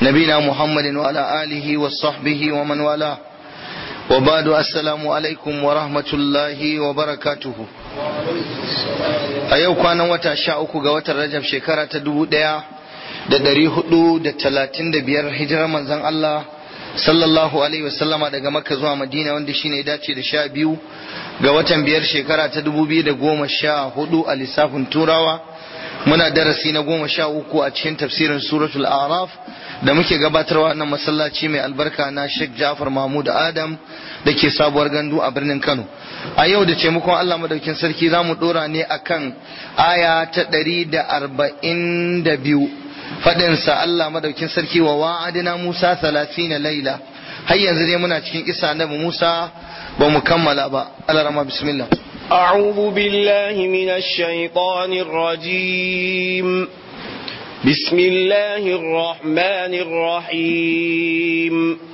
نبينا محمد وعلى آله وصحبه ومن والاه وبعد السلام عليكم ورحمة الله وبركاته a yau kwanan wata sha uku ga watan rajab shekara ta dubu ɗaya da ɗari hudu da talatin da biyar hijirar manzon Allah sallallahu alaihi wasallama daga makka zuwa madina wanda shine ya dace da sha biyu ga watan biyar shekara ta dubu biyu da goma sha hudu a lissafin turawa muna darasi na goma sha uku a cikin tafsirin suratul araf da muke gabatarwa nan masallaci mai albarka na sheikh jafar mahmud adam da ke sabuwar gandu a birnin kano a yau da taimakon allah madaukin sarki za mu dora ne akan aya ta ɗari da arba'in da biyu faɗinsa allah madaukin sarki wa wa'adina musa talatin laila har yanzu dai muna cikin kisa annabi musa ba mu kammala ba alarama bismillah أعوذ بالله من الشيطان الرجيم بسم الله الرحمن الرحيم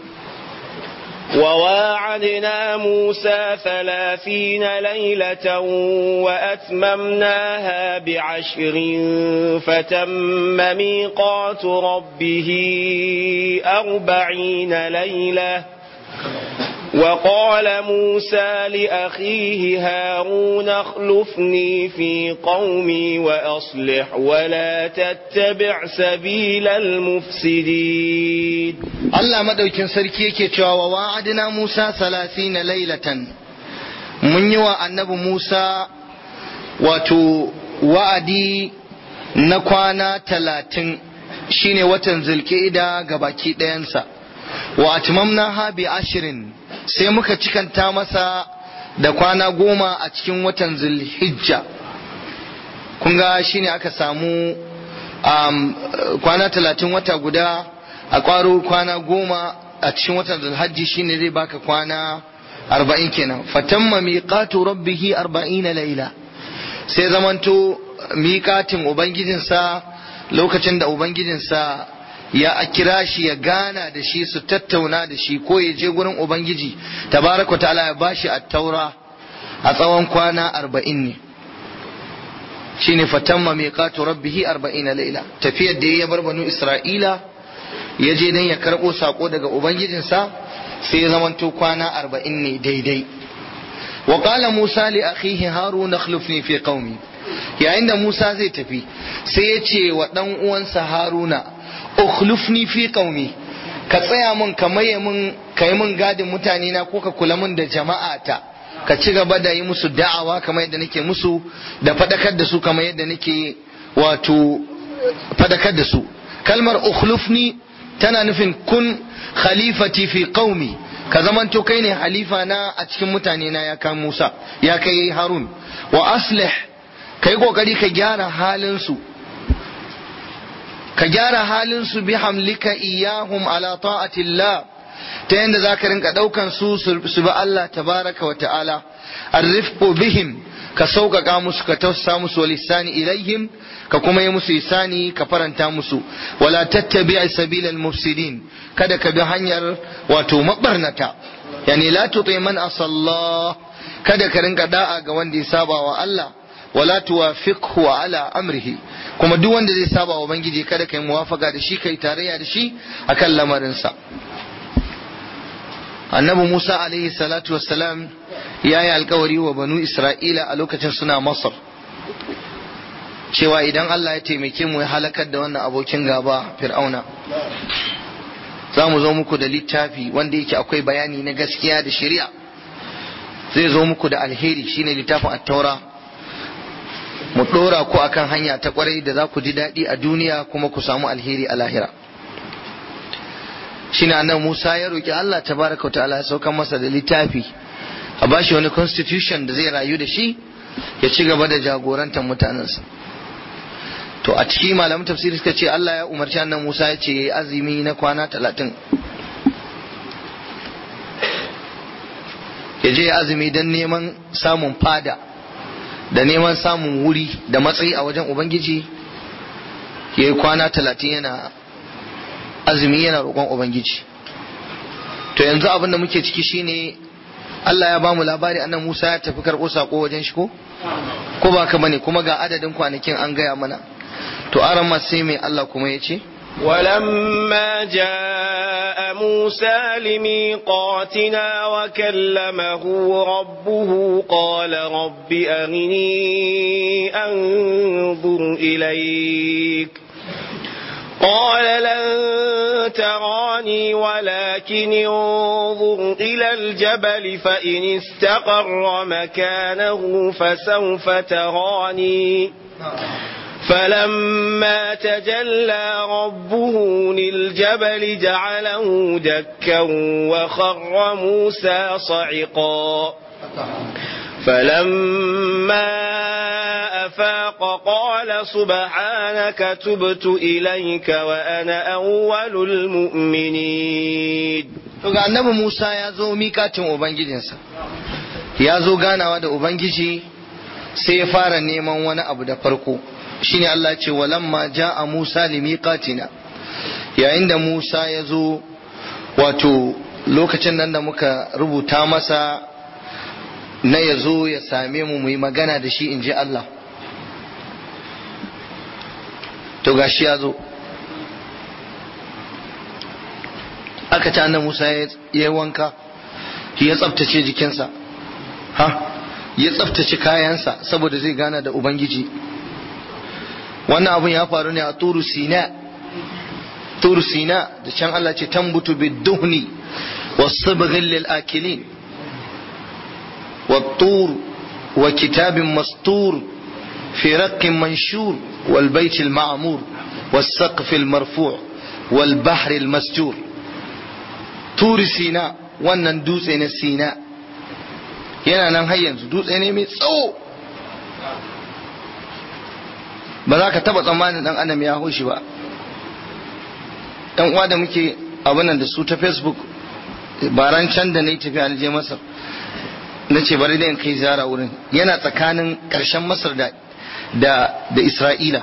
وواعدنا موسى ثلاثين ليلة وأتممناها بعشر فتم ميقات ربه أربعين ليلة وقال موسى لأخيه هارون اخلفني في قومي وأصلح ولا تتبع سبيل المفسدين Allah madaukin sarki yake cewa wa wa'adina Musa salasina lailatan mun yi wa annabi Musa wato wa'adi na kwana talatin shine watan zulkida ga baki ɗayansa wa atmamna ha bi ashirin sai muka cikanta masa da kwana goma a cikin watan zulhijja kun ga shine aka samu um, kwana talatin wata guda a kwaro kwana goma a cikin watan zulhajji shine zai baka kwana arba'in kenan fatamma miqatu rabbihi arba'ina laila sai zamanto miƙatin ubangijinsa lokacin da ubangijinsa ya kira shi ya gana da shi su tattauna da shi ko ya je gurin ubangiji tabaraka ta'ala ya bashi at-taura a tsawon kwana arba'in ne shine fatamma miqatu rabbihi arba'ina laila tafiyar da ya bar banu isra'ila ya je dan ya karbo sako daga ubangijinsa sai ya zamanto kwana arba'in ne daidai wa qala musa li akhihi harun akhlifni fi qaumi yayin da musa zai tafi sai ya ce wa dan uwansa haruna ukhlifni fi qaumi ka tsaya mun ka maye mun ka yi mun gadin mutane na ko ka kula mun da jama'ata ka ci gaba da yi musu da'awa kamar yadda nake musu da fadakar da su kamar yadda nake wato fadakar da su kalmar ukhlifni tana nufin kun khalifati fi qaumi ka zamanto kai ne halifa na a cikin mutane na ya kai Musa ya kai Harun wa aslih kai kokari ka gyara halin su ka gyara halin su bi hamlika iyahum ala ta'atillah ta yadda za ka rinka ɗaukan su su bi Allah tabaraka wa ta'ala arrifqu bihim ka sauƙaƙa musu ka tausasa musu wa lisani ilaihim ka kuma yi musu isani ka faranta musu wala tattabi sabilal mufsidin kada ka bi hanyar wato mabarnata yani la tuti man asallah kada ka rinka da'a ga wanda ya saba wa Allah wala tuwafiqhu ala amrihi kuma duk wanda zai saba wa ubangiji kada kai muwafaka da shi kai tarayya da shi akan lamarinsa annabi Musa alaihi salatu wassalam ya yi alkawari wa banu Isra'ila a lokacin suna Masar cewa idan Allah ya taimake mu ya halakar da wannan abokin gaba fir'auna za mu zo muku da littafi wanda yake akwai bayani na gaskiya da shari'a zai zo muku da alheri shine littafin at-taura mu dora ku akan hanya ta kwarai da za ku ji daɗi a duniya kuma ku samu alheri a lahira shine annabi Musa ya roki Allah tabaraka ta'ala ya sauka masa da littafi a bashi wani constitution da zai rayu da shi ya ci gaba da jagorantar mutanensa to a ciki malamin tafsiri suka ce Allah ya umarci annabi Musa ya ce yayi azumi na kwana talatin ya je azumi don neman samun fada da neman samun wuri da matsayi a wajen ubangiji ya yi kwana talatin yana azumi yana roƙon ubangiji to yanzu abin da muke ciki shine Allah ya bamu labari annan Musa ya tafi karɓo sako wajen shi ko ko ba ka bane kuma ga adadin kwanakin an gaya mana to aran ma sai mai Allah kuma ya ce ولما جاء موسى لميقاتنا وكلمه ربه قال رب أرني أنظر إليك قال لن تراني ولكن انظر إلى الجبل فإن استقر مكانه فسوف تراني فلما تجلى ربه للجبل جعله دكا وخر موسى صعقا فلما أفاق قال سبحانك تبت إليك وأنا أول المؤمنين ga annabi Musa ya zo mikatin ubangijinsa ya zo ganawa da ubangiji sai ya fara neman wani abu da farko shine Allah ce walamma ja'a Musa limiqatina yayin da Musa ya zo wato lokacin nan da muka rubuta masa na ya zo ya same mu mu yi magana da shi in ji Allah to gashi ya zo aka ci annan Musa ya yi wanka ya tsabtace jikinsa ha ya tsabtace kayansa saboda zai gana da Ubangiji wannan abun ya faru ne a turu sina turu sina da can Allah ce tambutu biduhni wasibghil lil akilin والطور وكتاب مسطور في رق منشور والبيت المعمور والسقف المرفوع والبحر المسجور طور سيناء wannan dutse na sina yana nan har yanzu dutse ne mai tsawo ba za ka taba tsammanin dan adam ya hoshi ba dan uwa da muke abinan da su ta facebook baran can da na yi tafiya na je masar na ce bari da in kai ziyara wurin yana tsakanin ƙarshen masar da da da isra'ila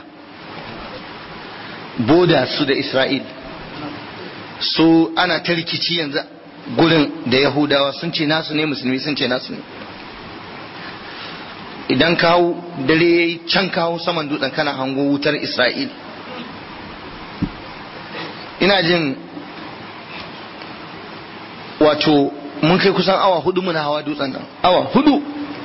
boda su da isra'il so ana ta rikici yanzu gurin da yahudawa sun ce nasu ne musulmi sun ce nasu ne idan kawo dare ya yi can kawo saman dutsen kana hango wutar isra'il ina jin wato mun kai kusan awa hudu muna hawa dutsen nan awa hudu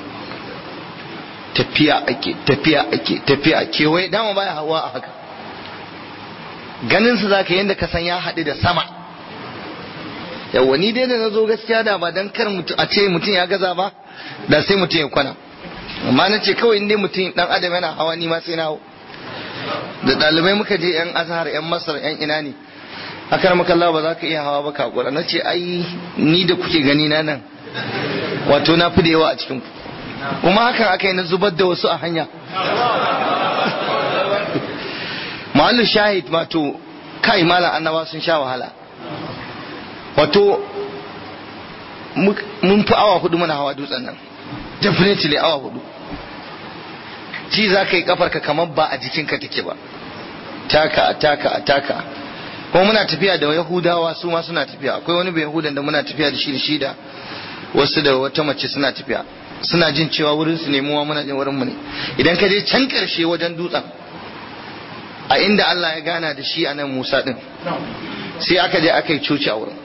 tafiya ake tafiya ake tafiya kewaye dama baya hawa a haka ganin su zaka yanda ka san ya haɗu da sama yawa ni dai da na zo gaskiya da ba dan kar a ce mutum ya gaza ba da sai mutum ya kwana amma na ce kawai inda mutum dan adam yana hawa ni ma sai na hau da ɗalibai muka je yan azhar yan masar yan ina ne akar makalla ba za ka iya hawa ba kakura na ce ai ni da kuke gani na nan wato na fi da yawa a cikin ku kuma hakan aka yi na zubar da wasu a hanya mahallu shahid wato kai malam annaba sun sha wahala wato mun fi awa hudu muna hawa dutsen nan definitely awa hudu ji za ka yi kafarka kamar ba a jikinka take ba taka taka taka kuma muna tafiya da yahudawa su ma suna tafiya akwai wani bai yahudan da muna tafiya da shi da shi da wasu da wata mace suna tafiya suna jin cewa wurin su nemuwa muna jin wurin mu ne idan ka je can karshe wajen dutsen a inda Allah ya gana da shi a nan Musa din sai aka je aka yi coci a wurin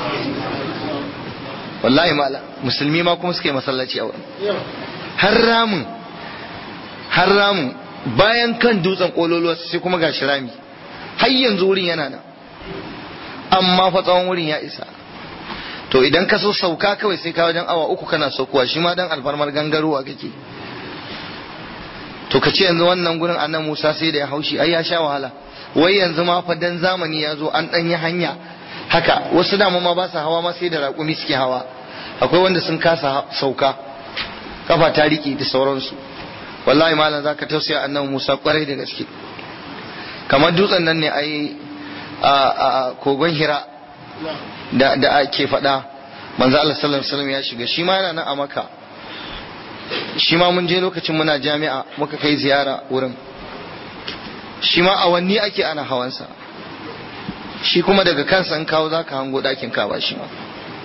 wallahi mala musulmi ma kuma suka yi masallaci a wurin har ramin har ramin bayan kan dutsen kololuwa sai kuma gashi rami har yanzu wurin yana nan amma fa tsawon wurin ya isa to idan ka so sauka kawai sai ka wajen awa uku kana saukowa shi ma dan alfarmar gangarowa kake to ka ce yanzu wannan gurin annan Musa sai da ya haushi ai ya sha wahala wai yanzu ma fa dan zamani ya zo an dan yi hanya haka wasu dama ma ba su hawa ma sai da raƙumi suke hawa akwai wanda sun kasa sauka kafa ta riƙe da sauransu wallahi malam zaka tausaya annabi Musa kwarai da gaske kamar dutsen nan ne ai a kogon hira da da ake faɗa manzo Allah sallallahu alaihi wasallam ya shiga shi ma yana nan a maka shi ma mun je lokacin muna jami'a muka kai ziyara wurin shi ma awanni ake ana hawansa shi kuma daga kansa in kawo zaka hango ɗakin kawa shi ma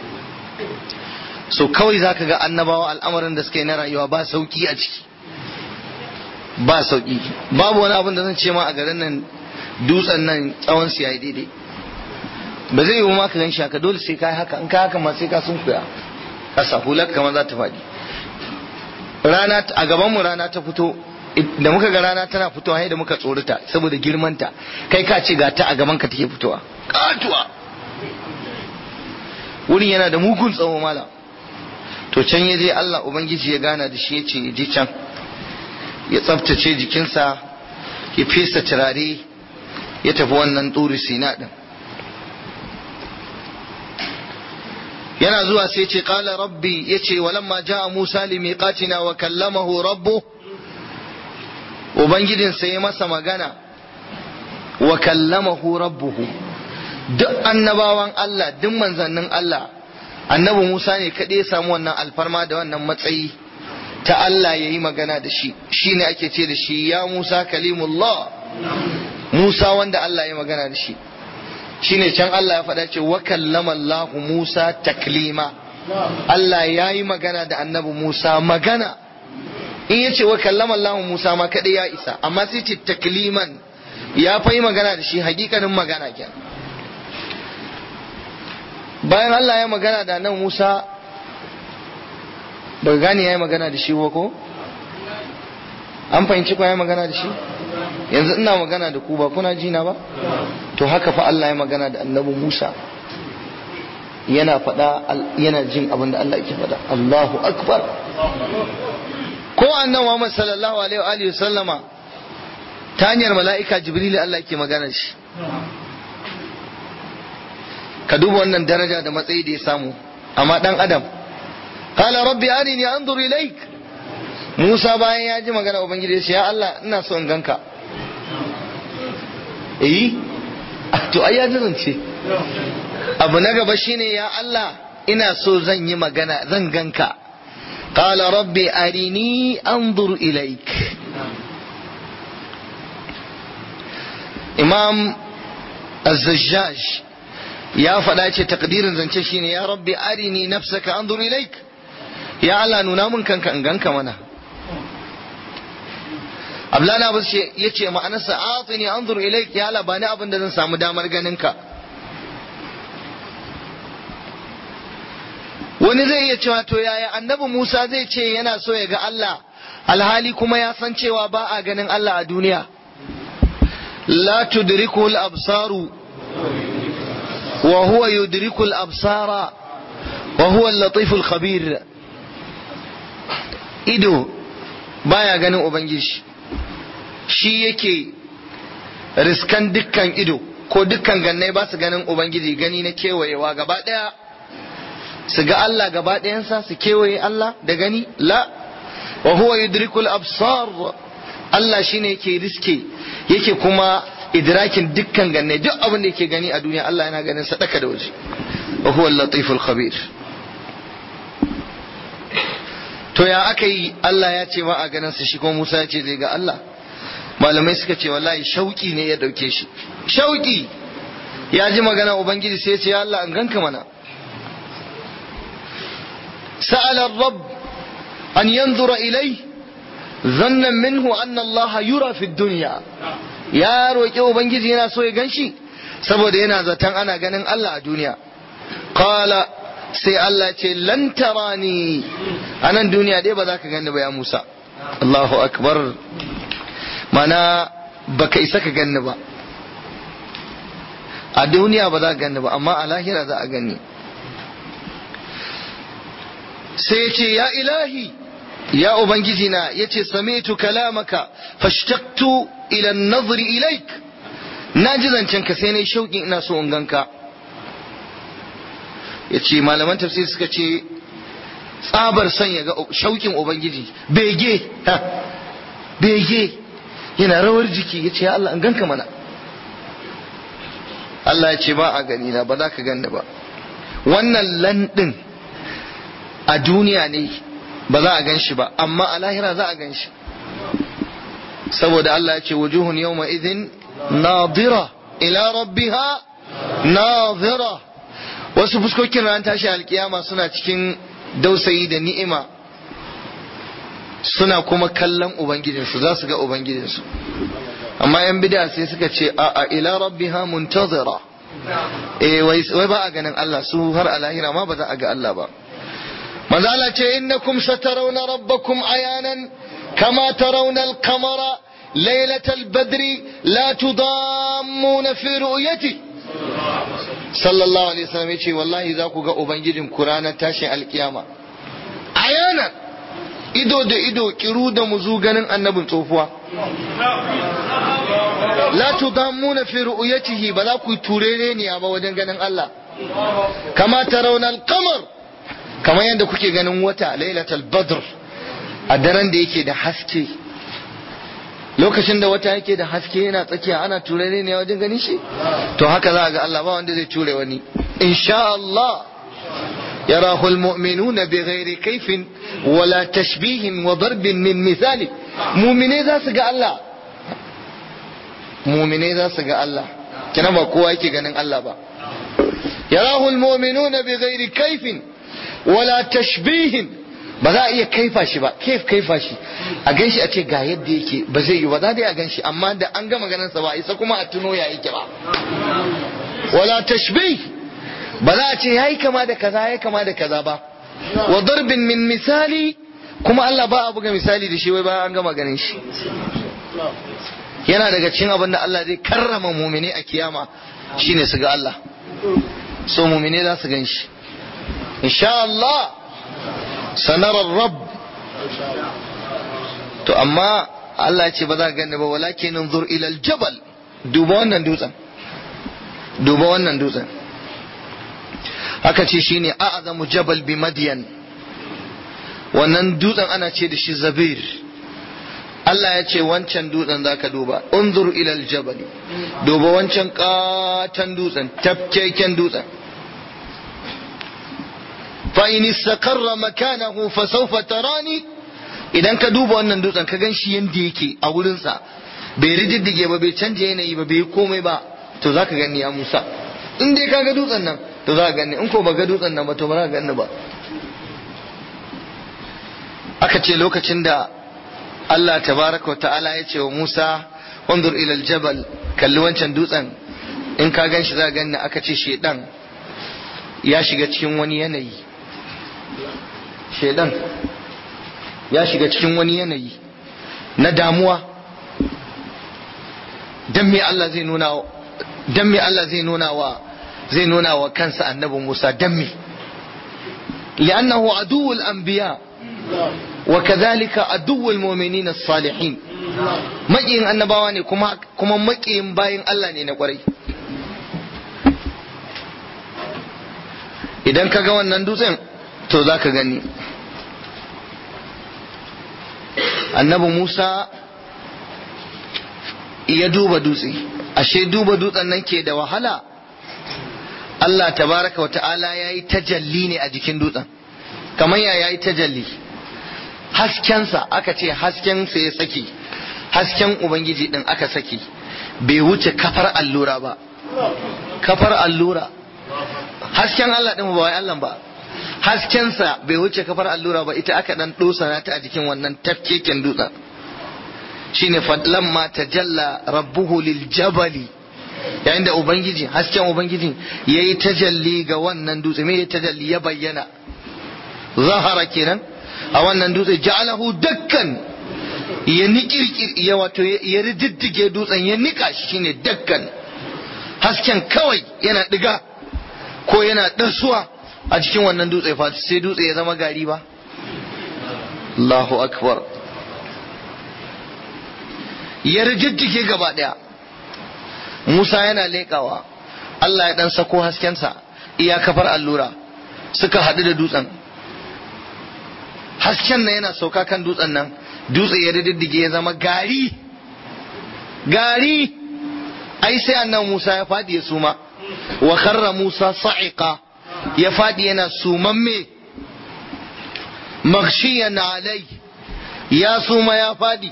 so kawai zaka ga annabawa al'amarin da suka yi na rayuwa ba sauki a ciki ba sauki babu wani abin da zan ce ma a garin nan dutsen nan tsawon su yayi daidai ba zai yiwu ma ka gan shi haka dole sai ka haka in ka haka ma sai ka sun kuya kasa hular kamar za ta faɗi rana a gaban mu rana ta fito da muka ga rana tana fitowa da muka tsorata saboda girmanta kai ka ce ga ta a gaban ka take fitowa katuwa wurin yana da mugun tsawo mala to can ya je Allah ubangiji ya gana da shi ya ce je can ya tsaftace jikinsa ya fesa turare ya tafi wannan turi sina din yana zuwa sai ce qala rabbi yace walamma jaa musa limiqatina wa kallamahu rabbu ubangijin sai ya masa magana wa kallamahu rabbuhu duk annabawan Allah duk manzannin Allah annabi Musa ne kaɗai ya samu wannan alfarma da wannan matsayi ta Allah ya yi magana da shi shine ake ce da shi ya Musa kalimullah Musa wanda Allah ya magana da shi shine can Allah ya faɗa ce wa kallama Allah Musa taklima Allah ya yi magana da annabi Musa magana in ya ce wa kallama Allah Musa ma kaɗai ya isa amma sai ce takliman ya fa yi magana da shi hakikanin magana kenan bayan Allah ya magana da nan Musa ba gane ya yi magana da shi ba ko an fahimci ko ya yi magana da shi yanzu ina magana da ku ba kuna jina ba to haka fa Allah ya magana da annabi Musa yana faɗa yana jin abin da Allah yake faɗa Allahu akbar ko annan Muhammad sallallahu alaihi wa alihi sallama ta hanyar mala'ika Jibril Allah yake magana da shi ka duba wannan daraja da matsayi da ya samu amma dan adam qala rabbi arini anzur ilaik Musa bayan ya ji magana ubangiji ya ce ya Allah ina so in ganka eh to ai ya zance abu na gaba shine ya Allah ina so zan yi magana zan ganka qala rabbi arini anzur ilaik imam az-zajjaj ya faɗa ce takdirin zance shine ya rabbi arini nafsaka anzur ilaik ya Allah nuna mun kanka in ganka mana Abdullahi Abbas ce yace ma'anarsa atini anzur ilaik ya Allah bani abin da zan samu damar ganin ka wani zai iya cewa to yaya annabi Musa zai ce yana so ya ga Allah alhali kuma ya san cewa ba a ganin Allah a duniya la tudrikul absaru وهو يدرك الأبصار وهو اللطيف الخبير ido baya ganin ubangiji shi yake riskan dukkan ido ko dukkan gannai ba su ganin ubangiji gani na kewayewa gaba daya su ga Allah gaba ɗayansa su kewaye Allah da gani la wa huwa yudrikul absar Allah shine yake riske yake kuma idrakin dukkan ganne duk abin da yake gani a duniya Allah yana ganin sadaka da waje wa huwa al-latiful khabir to ya aka yi Allah ya ce ba a ganin sa shi kuma Musa ya ce zai ga Allah malamai suka ce wallahi shauki ne ya dauke shi shauki ya ji magana ubangiji sai ya ce ya Allah an ganka mana sa'ala ar-rabb an yanzura ilai zannan minhu anna Allah yura fi dunya ya roƙi ubangiji yana so ya ganshi saboda yana zaton ana ganin Allah a duniya qala sai Allah ce lan tarani a nan duniya dai ba za ka gani ba ya Musa Allahu akbar mana baka isa ka gani ba a duniya ba za ka gani ba amma a lahira za a gani sai ya ce ya ilahi ya ubangiji na ya ce sami'tu kalamaka fashtaqtu ila nazari ilaik na ji zancen ka sai na shauƙin ina so in ganka ya ce malaman tafsir suka ce tsabar son ya ga shauƙin ubangiji bege bege yana rawar jiki ya ce ya Allah in ganka mana Allah ya ce ba a gani na ba za ka ganni ba wannan landin a duniya ne ba za a gan shi ba amma a lahira za a gan shi saboda Allah ya ce wujuhun yawma idhin nadira ila rabbiha nadira wasu fuskokin ran tashi alkiyama suna cikin dausayi da ni'ima suna kuma kallon ubangijinsu za su ga ubangijinsu amma yan bid'a sai suka ce a a ila rabbiha muntazira eh wai wai ba a ganin Allah su har a lahira ma ba za a ga Allah ba manzo Allah ce innakum satarawna rabbakum ayanan kama tarawna al-qamara laylatal badri la tudammuna fi ru'yati sallallahu alaihi wasallam yace wallahi za ku ga ubangijin ku ranar tashin alkiyama ayanan ido da ido kiru da muzu ganin annabin tsofuwa la tudammuna fi ru'yatihi ba za ku turere ne ba wajen ganin Allah kama tarawna al-qamar kamar yadda kuke ganin wata lailatul badr a daren da yake da haske lokacin da wata yake da haske yana tsakiya ana turare ne wajen ganin shi to haka za a ga Allah ba wanda zai ture wani insha Allah يراه المؤمنون بغير كيف ولا تشبيه وضرب من مثال مؤمنين ذا سقى الله مؤمنين ذا سقى الله كنا ما قوة ganin Allah ba يراه المؤمنون بغير كيف ولا تشبيه ba za a iya kaifa shi ba kaif kaifa shi a gan shi a ce ga yadda yake ba zai yi ba za a gan shi amma da an gama ganin sa ba isa kuma a tuno ya yake ba wala tashbih ba za a ce yayi kama da kaza yayi kama da kaza ba wa darbin min misali kuma Allah ba a buga misali da shi wai bayan an gama ganin shi yana daga cikin abin da Allah zai karrama mumini a kiyama shine su ga Allah so mumini za su gan shi insha Allah sanarar rab to amma Allah ya ce ba za ka gani ba walakin zur ilal jabal duba wannan dutsen duba wannan dutsen aka ce shine a'zamu jabal bi madyan wannan dutsen ana ce da shi zabir Allah ya ce wancan dutsen zaka duba unzur ilal jabal duba wancan katan dutsen tafkeken dutsen fa in istaqarra makanahu fa sawfa tarani idan ka duba wannan dutsen ka gan shi yanda yake a wurinsa bai rididdige ba bai canja yanayi ba bai komai ba to zaka gani ya Musa in dai ka ga dutsen nan to za ka gani in ko ba ga dutsen nan ba to ba za ka gani ba aka ce lokacin da Allah tabaraka wa ta'ala ya ce wa Musa wanzur ila aljabal kalli wancan dutsen in ka gan shi za ka gani aka ce shedan ya shiga cikin wani yanayi shedan ya shiga cikin wani yanayi na damuwa dan me Allah zai nuna dan me Allah zai nuna wa zai nuna wa kansa annabi Musa dan me li'annahu aduwwul anbiya wa kadhalika aduwwul mu'minin as-salihin maƙiyin annabawa ne kuma kuma maƙiyin bayin Allah ne na kwarai idan ka ga wannan dutsen to za ka gani annabi Musa ya duba dutse ashe duba dutsen nan ke da wahala Allah tabaraka wa ta'ala ya yi tajalli ne a jikin dutsen kamar ya yi tajalli haskensa aka ce haskensa ya saki hasken ubangiji din aka saki bai wuce kafar allura ba kafar allura hasken Allah din ba wai Allah ba haskensa bai wuce kafar allura ba ita aka dan dosana ta a jikin wannan tafkeken dutsen shine lamma tajalla rabbuhu lil jabali yayin da ubangiji hasken ubangiji yayi tajalli ga wannan dutse me tajalli ya bayyana zahara kenan a wannan dutse ja'alahu dakkan ya nikirkir ya wato ya rididdige dutsen ya nika shi shine dakkan hasken kawai yana diga ko yana ɗansuwa a cikin wannan dutse fa sai dutse ya zama gari ba Allahu akbar ya rijijjike gaba ɗaya Musa yana leƙawa Allah ya ɗan sako haskensa iya kafar allura suka haɗu da dutsen hasken nan yana sauka kan dutsen nan dutse ya rididdige ya zama gari gari ai sai annan Musa ya faɗi ya suma wa kharra Musa sa'iqa ya faɗi yana sumamme maghshiyan alai ya suma ya faɗi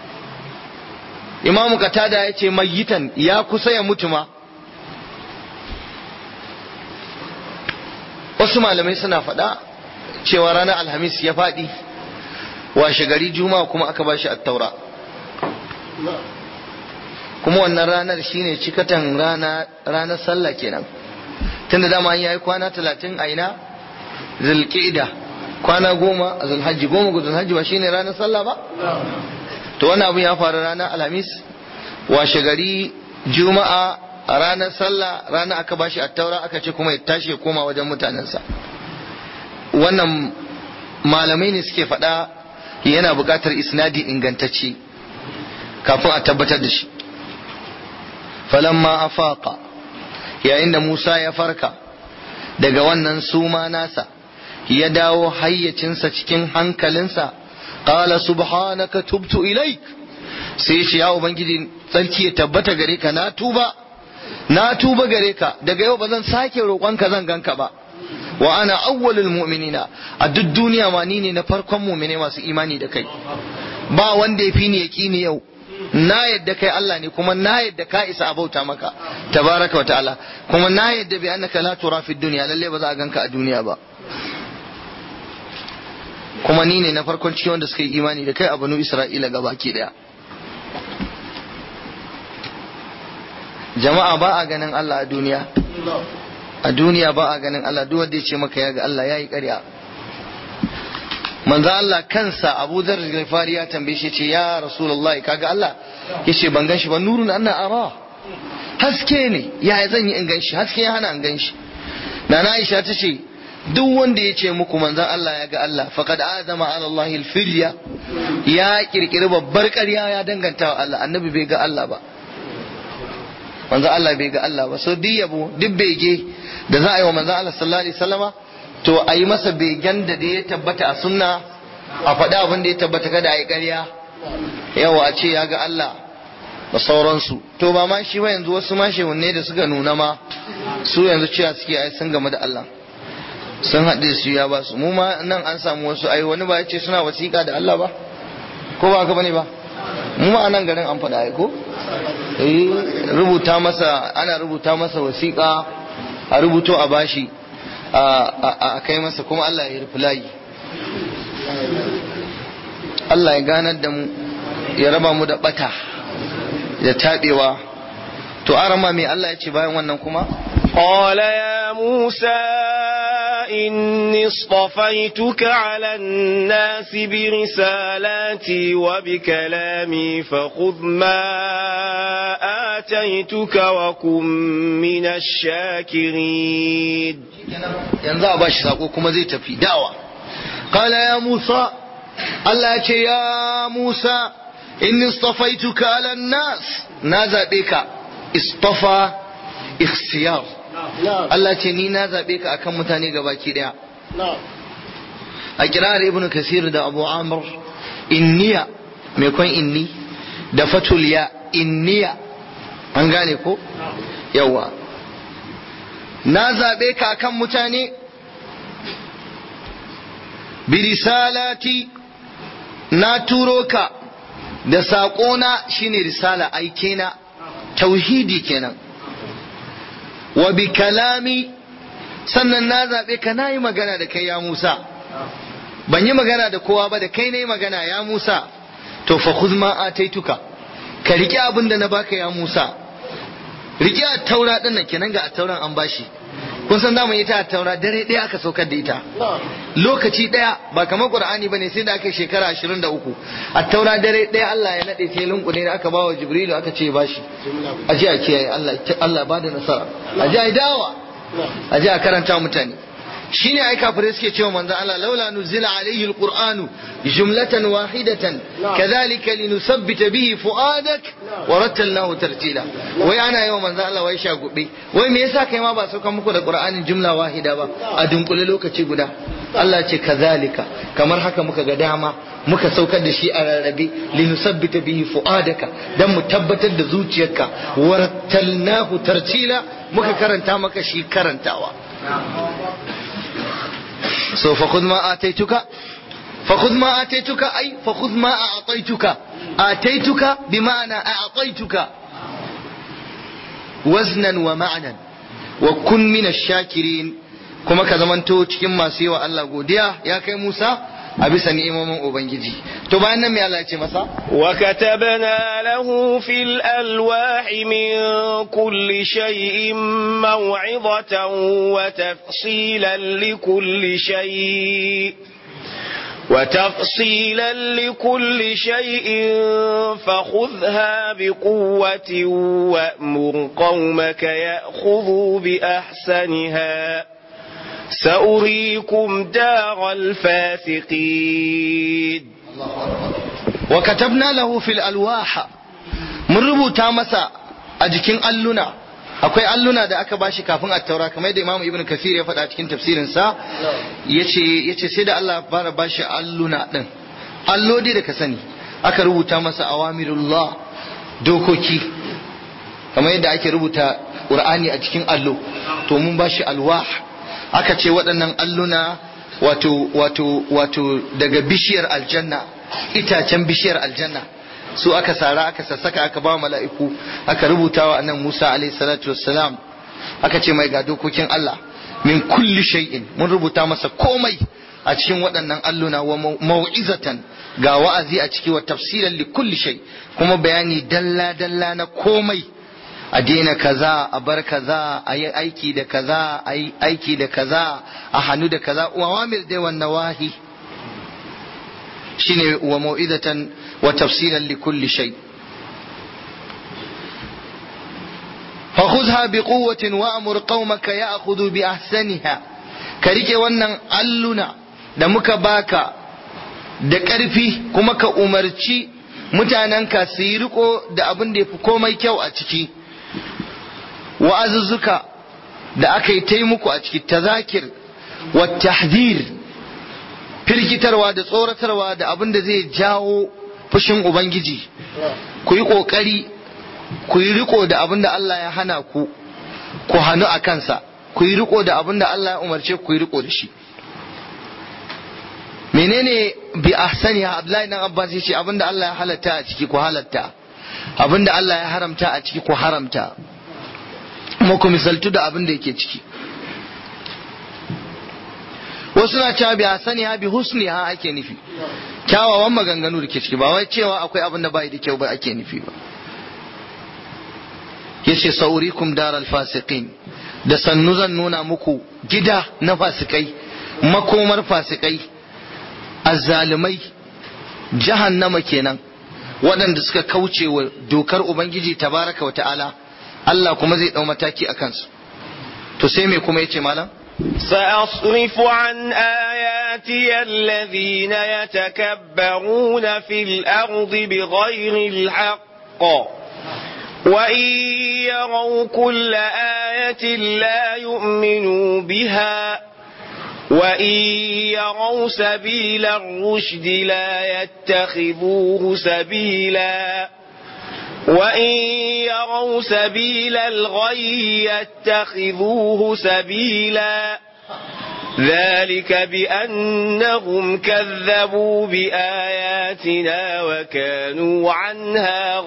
Imam Katada ya ce mayyitan ya kusa ya mutu ma wasu malamai suna faɗa cewa ranar alhamis ya faɗi washe gari juma'a kuma aka bashi attaura kuma wannan ranar shine cikatan rana ranar sallah kenan tunda dama an yayi kwana talatin a ina zulqa'ida kwana goma a zulhajji goma ga zulhajji ba shine ranar sallah ba to wannan abu ya faru ranar alhamis washe gari juma'a a ranar sallah ranar aka bashi attaura aka ce kuma ya tashi ya koma wajen mutanensa wannan malamai ne suke faɗa yana buƙatar isnadi ingantacce kafin a tabbatar da shi falamma afaqa yayin da Musa ya farka daga wannan suma nasa ya dawo hayyacinsa cikin hankalinsa qala subhanaka tubtu ilaik sai ce ya ubangiji tsarki ya tabbata gare ka na tuba na tuba gare ka daga yau ba zan sake roƙonka zan ganka ba wa ana awwalul mu'minina a duk duniya ma ni ne na farkon mu'mine masu imani da kai ba wanda ya fi ni yaqini yau na yadda kai Allah ne kuma na yadda ka isa abauta maka tabaraka wa ta'ala kuma na yadda bi annaka la tura fi dunya lalle ba za a ganka a duniya ba kuma ni ne na farkon cikin wanda suka yi imani da kai a banu Isra'ila gabaki daya jama'a ba a ganin Allah a duniya a duniya ba a ganin Allah duk wanda ya ce maka ya ga Allah yayi ƙarya manzo Allah kansa Abu Dharr al-Ghifari ya tambaye shi ce ya Rasulullahi kaga Allah yace ban ganshi ba nurun anna ara haske ne ya zan yi in ganshi haske ya hana in ganshi Nana Aisha ta ce duk wanda ya ce muku manzon Allah ya ga Allah faqad azama ala Allah al-filya ya kirkiri babbar ƙarya ya danganta wa Allah annabi bai ga Allah ba manzon Allah bai ga Allah ba so duk yabo duk bege da za a yi wa manzon Allah sallallahu alaihi wasallama to a yi masa begen da da ya tabbata a sunna a faɗi abin da ya tabbata kada a yi ƙarya yawa a ce ya ga Allah da sauransu to ba ma shi ba yanzu wasu ma shehunne da suka nuna ma su yanzu cewa suke ai sun game da Allah sun haɗe su ya ba su mu ma nan an samu wasu ai wani ba ya ce suna wasiƙa da Allah ba ko ba haka bane ba mu ma a nan garin an faɗa ai ko eh rubuta masa ana rubuta masa wasiƙa a rubuto a bashi a kai masa kuma Allah ya rufe layi Allah ya ganar da mu ya raba mu da bata da taɓewa to arama mai Allah ya ce bayan wannan kuma قال يا موسى إني اصطفيتك على الناس برسالاتي وبكلامي فخذ ما آتيتك وكن من الشاكرين yanzu a bashi sako kuma zai tafi dawa qala ya musa Allah ya ce ya musa inni istafaituka ala nas na zabe ka istafa ikhtiyar Allah ce ni na zabe ka akan mutane gabaki daya a kirar ibnu kasir da abu amr inniya mai kwan inni da fatul ya inniya an gane ko yawa na zaɓe ka kan mutane birisalati na turo ka da saƙona shine risala aike na tauhidi kenan wa bi kalami sannan na zaɓe ka na yi magana da kai ya Musa ban yi magana da kowa ba da kai na yi magana ya Musa to fa khudh ma ataituka ka riƙe abin da na baka ya Musa rike a taura din nan kenan ga a tauran an bashi kun san zamu ita a taura dare ɗaya aka saukar da ita lokaci ɗaya ba kamar qur'ani bane sai da aka shekara 23 a taura dare ɗaya Allah ya nade ta lunkune da aka bawa jibrilu aka ce bashi a ji a kiyaye Allah Allah ba da nasara a ji a dawa a ji a karanta mutane shine ai kafirai suke cewa manzon Allah laula nuzila alaihi alqur'anu jumlatan wahidatan kadhalika linusabbita bihi fuadak wa rattalnahu tartila wai ana yawa manzon Allah wai shagube wai me yasa kai ma ba saukan muku da qur'anin jumla wahida ba a dunkule lokaci guda Allah ce kazalika kamar haka muka ga dama muka saukar da shi a rarrabe linusabbita bihi fuadaka dan mu tabbatar da zuciyarka warattalnahu tartila muka karanta maka shi karantawa so فخذ ما آتيتك فخذ ما آتيتك أي فخذ ما أعطيتك آتيتك بمعنى أعطيتك وزنا ومعنى وكن من الشاكرين kuma ka zamanto cikin masu yi wa Allah godiya ya kai Musa a bisa ni'imomin ubangiji to bayan nan me Allah ya ce masa وكتبنا له في الألواح من كل شيء موعظة وتفصيلا لكل شيء وتفصيلا لكل شيء فخذها بقوة وأمر قومك يأخذوا بأحسنها سأريكم دار الفاسقين wa katabna lahu fil alwaha mun rubuta masa a jikin alluna akwai alluna da aka bashi kafin at-taura kamar da Imam Ibn Kathir ya faɗa cikin tafsirin sa yace yace sai da Allah fara bashi alluna din allodi da ka sani aka rubuta masa awamirullah dokoki kamar yadda ake rubuta Qur'ani a cikin allo to mun bashi alwah aka ce waɗannan alluna wato wato wato daga bishiyar aljanna itacen bishiyar aljanna su aka sara aka sassaka aka ba mala'iku aka rubuta wa annan Musa alaihi salatu wassalam aka ce mai ga dokokin Allah min kulli shay'in mun rubuta masa komai a cikin waɗannan alluna wa mau'izatan ga wa'azi a ciki wa tafsilan li kulli shay kuma bayani dalla dalla na komai a daina kaza a bar kaza a yi aiki da kaza a yi aiki da kaza a hannu da kaza wa wamir dai wannan wahi shine wa mau'izatan wa tafsilan li kulli shay فخذها بقوة وأمر قومك يأخذوا بأحسنها كريك wannan alluna da muka baka da ƙarfi kuma ka umarci mutanenka su yi riko da abin da ya fi komai kyau a ciki wa'azuzzuka da aka yi ta muku a ciki tazakir wa tahzir firgitarwa da tsoratarwa da abin da zai jawo fushin ubangiji ku yi ƙoƙari ku yi riko da abin da Allah ya hana ku ku hannu a kansa ku yi riko da abin da Allah ya umarce ku yi riko da shi menene bi ahsani Abdullahi dan Abbas yace abin da Allah ya halatta a ciki ku halatta abin da Allah ya haramta a ciki ku haramta kuma ku misaltu da abin da yake ciki wasu na cewa bi ahsani ha bi husni ha ake nufi kyawawan maganganu da ke ciki ba wai cewa akwai abin da bai da kyau ba ake nufi ba yace saurikum daral fasiqin da sannu zan nuna muku gida na fasikai makomar fasikai azzalumai jahannama kenan waɗanda suka kauce wa dokar ubangiji tabaraka wa ta'ala Allah kuma zai ɗau mataki a kansu to sai me kuma yace malam سأصرف عن آياتي الذين يتكبرون في الأرض بغير الحق وإن يروا كل آية لا يؤمنوا بها وإن يروا سبيل الرشد لا يتخذوه سبيلا وإن يروا سبيل الغي يتخذوه سبيلا ذلك بأنهم كذبوا بآياتنا وكانوا عنها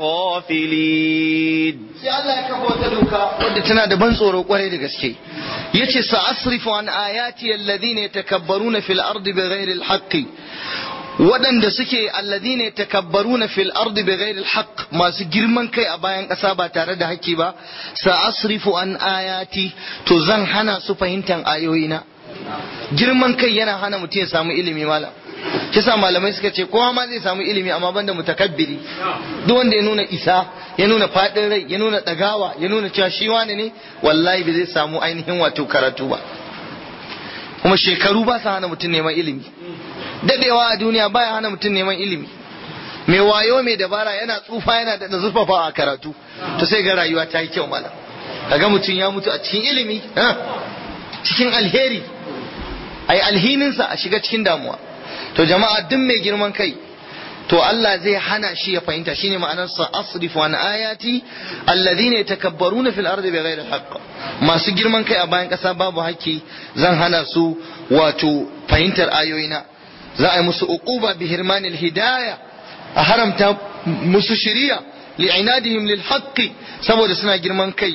غافلين sai Allah ya kafa wata doka wadda tana da ban tsoro kwarai da gaske yace sa'asrifu an ayati alladhina yatakabbaruna fil ardi bighairi alhaqqi waɗanda suke alladhina yatakabbaruna fil ardi bighairi alhaq masu girman kai a bayan ƙasa ba tare da haƙƙi ba sa'asrifu an ayati to zan hana su fahimtar ayoyina girman kai yana hana mutum ya samu ilimi malam kisa malamai suka ce kowa ma zai samu ilimi amma banda mutakabbiri duk wanda ya nuna isa ya nuna fadin rai ya nuna dagawa ya nuna cewa shi wani ne wallahi ba zai samu ainihin wato karatu ba kuma shekaru ba su hana mutum neman ilimi dadewa a duniya baya hana mutum neman ilimi mai wayo mai dabara yana tsufa yana da zurfafa a karatu to sai ga rayuwa ta yi kyau malam kaga mutum ya mutu a cikin ilimi cikin alheri ai alhininsa a shiga cikin damuwa to jama'a duk mai girman kai to Allah zai hana shi ya fahimta shine ma'anar sa asrifu an ayati alladhina yatakabbaruna fil ardi bighairi haqq masu girman kai a bayan kasa babu haƙƙi zan hana su wato fahimtar ayoyina za a yi musu uquba bi hirmanil hidaya a haramta musu shiriya li'inadihim lil haqqi saboda suna girman kai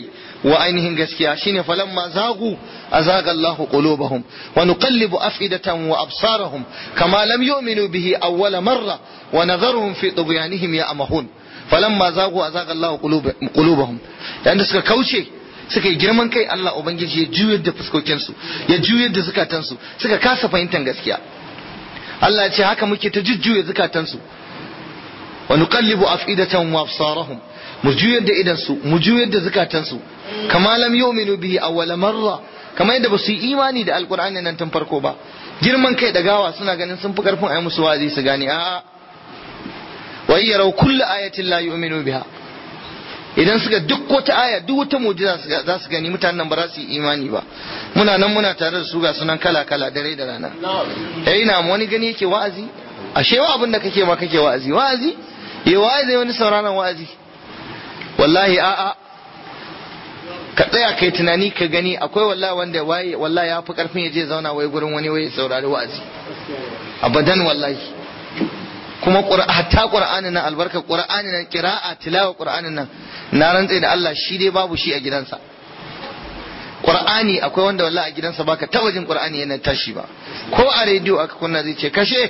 wa ainihin gaskiya shine falamma zagu azaga Allah qulubahum wa nuqallibu afidatan wa absarahum kama lam yu'minu bihi awwala marra wa nadharuhum fi tughyanihim ya'mahun falamma zagu azaga Allah qulubahum dan da suka kauce suka yi girman kai Allah ubangiji ya juyar da fuskokinsu ya juyar da zukatansu suka kasa fahimtar gaskiya Allah ya ce haka muke ta jujjuya zukatansu wa nuqallibu afidatan wa absarahum mu juyar da idansu mu juyar da zukatansu kama lam yu'minu bihi awwala marra kamar yadda ba su yi imani da alqur'ani nan tun farko ba girman kai da gawa suna ganin sun fi karfin ayi musu wazi su gane a'a wa yaraw kullu ayatin la yu'minu biha idan suka duk wata aya duk wata mu'jiza za su gani mutanen nan ba za su yi imani ba muna nan muna tare da su ga sunan kala kala dare da rana eh ina wani gani yake wa'azi ashe wa abin da kake ma kake wa'azi wa'azi eh wa'azi wani sauraron wa'azi wallahi a'a ka tsaya kai tunani ka gani akwai wallahi wanda waye wallahi ya fi karfin ya je zauna wai gurin wani wai saurari wa'azi abadan wallahi kuma hatta qur'ani nan albarka qur'ani nan qira'a tilawa qur'ani nan na rantse da Allah shi dai babu shi a gidansa qur'ani akwai wanda wallahi a gidansa baka taba jin qur'ani yana tashi ba ko a rediyo aka kunna zai ce kashe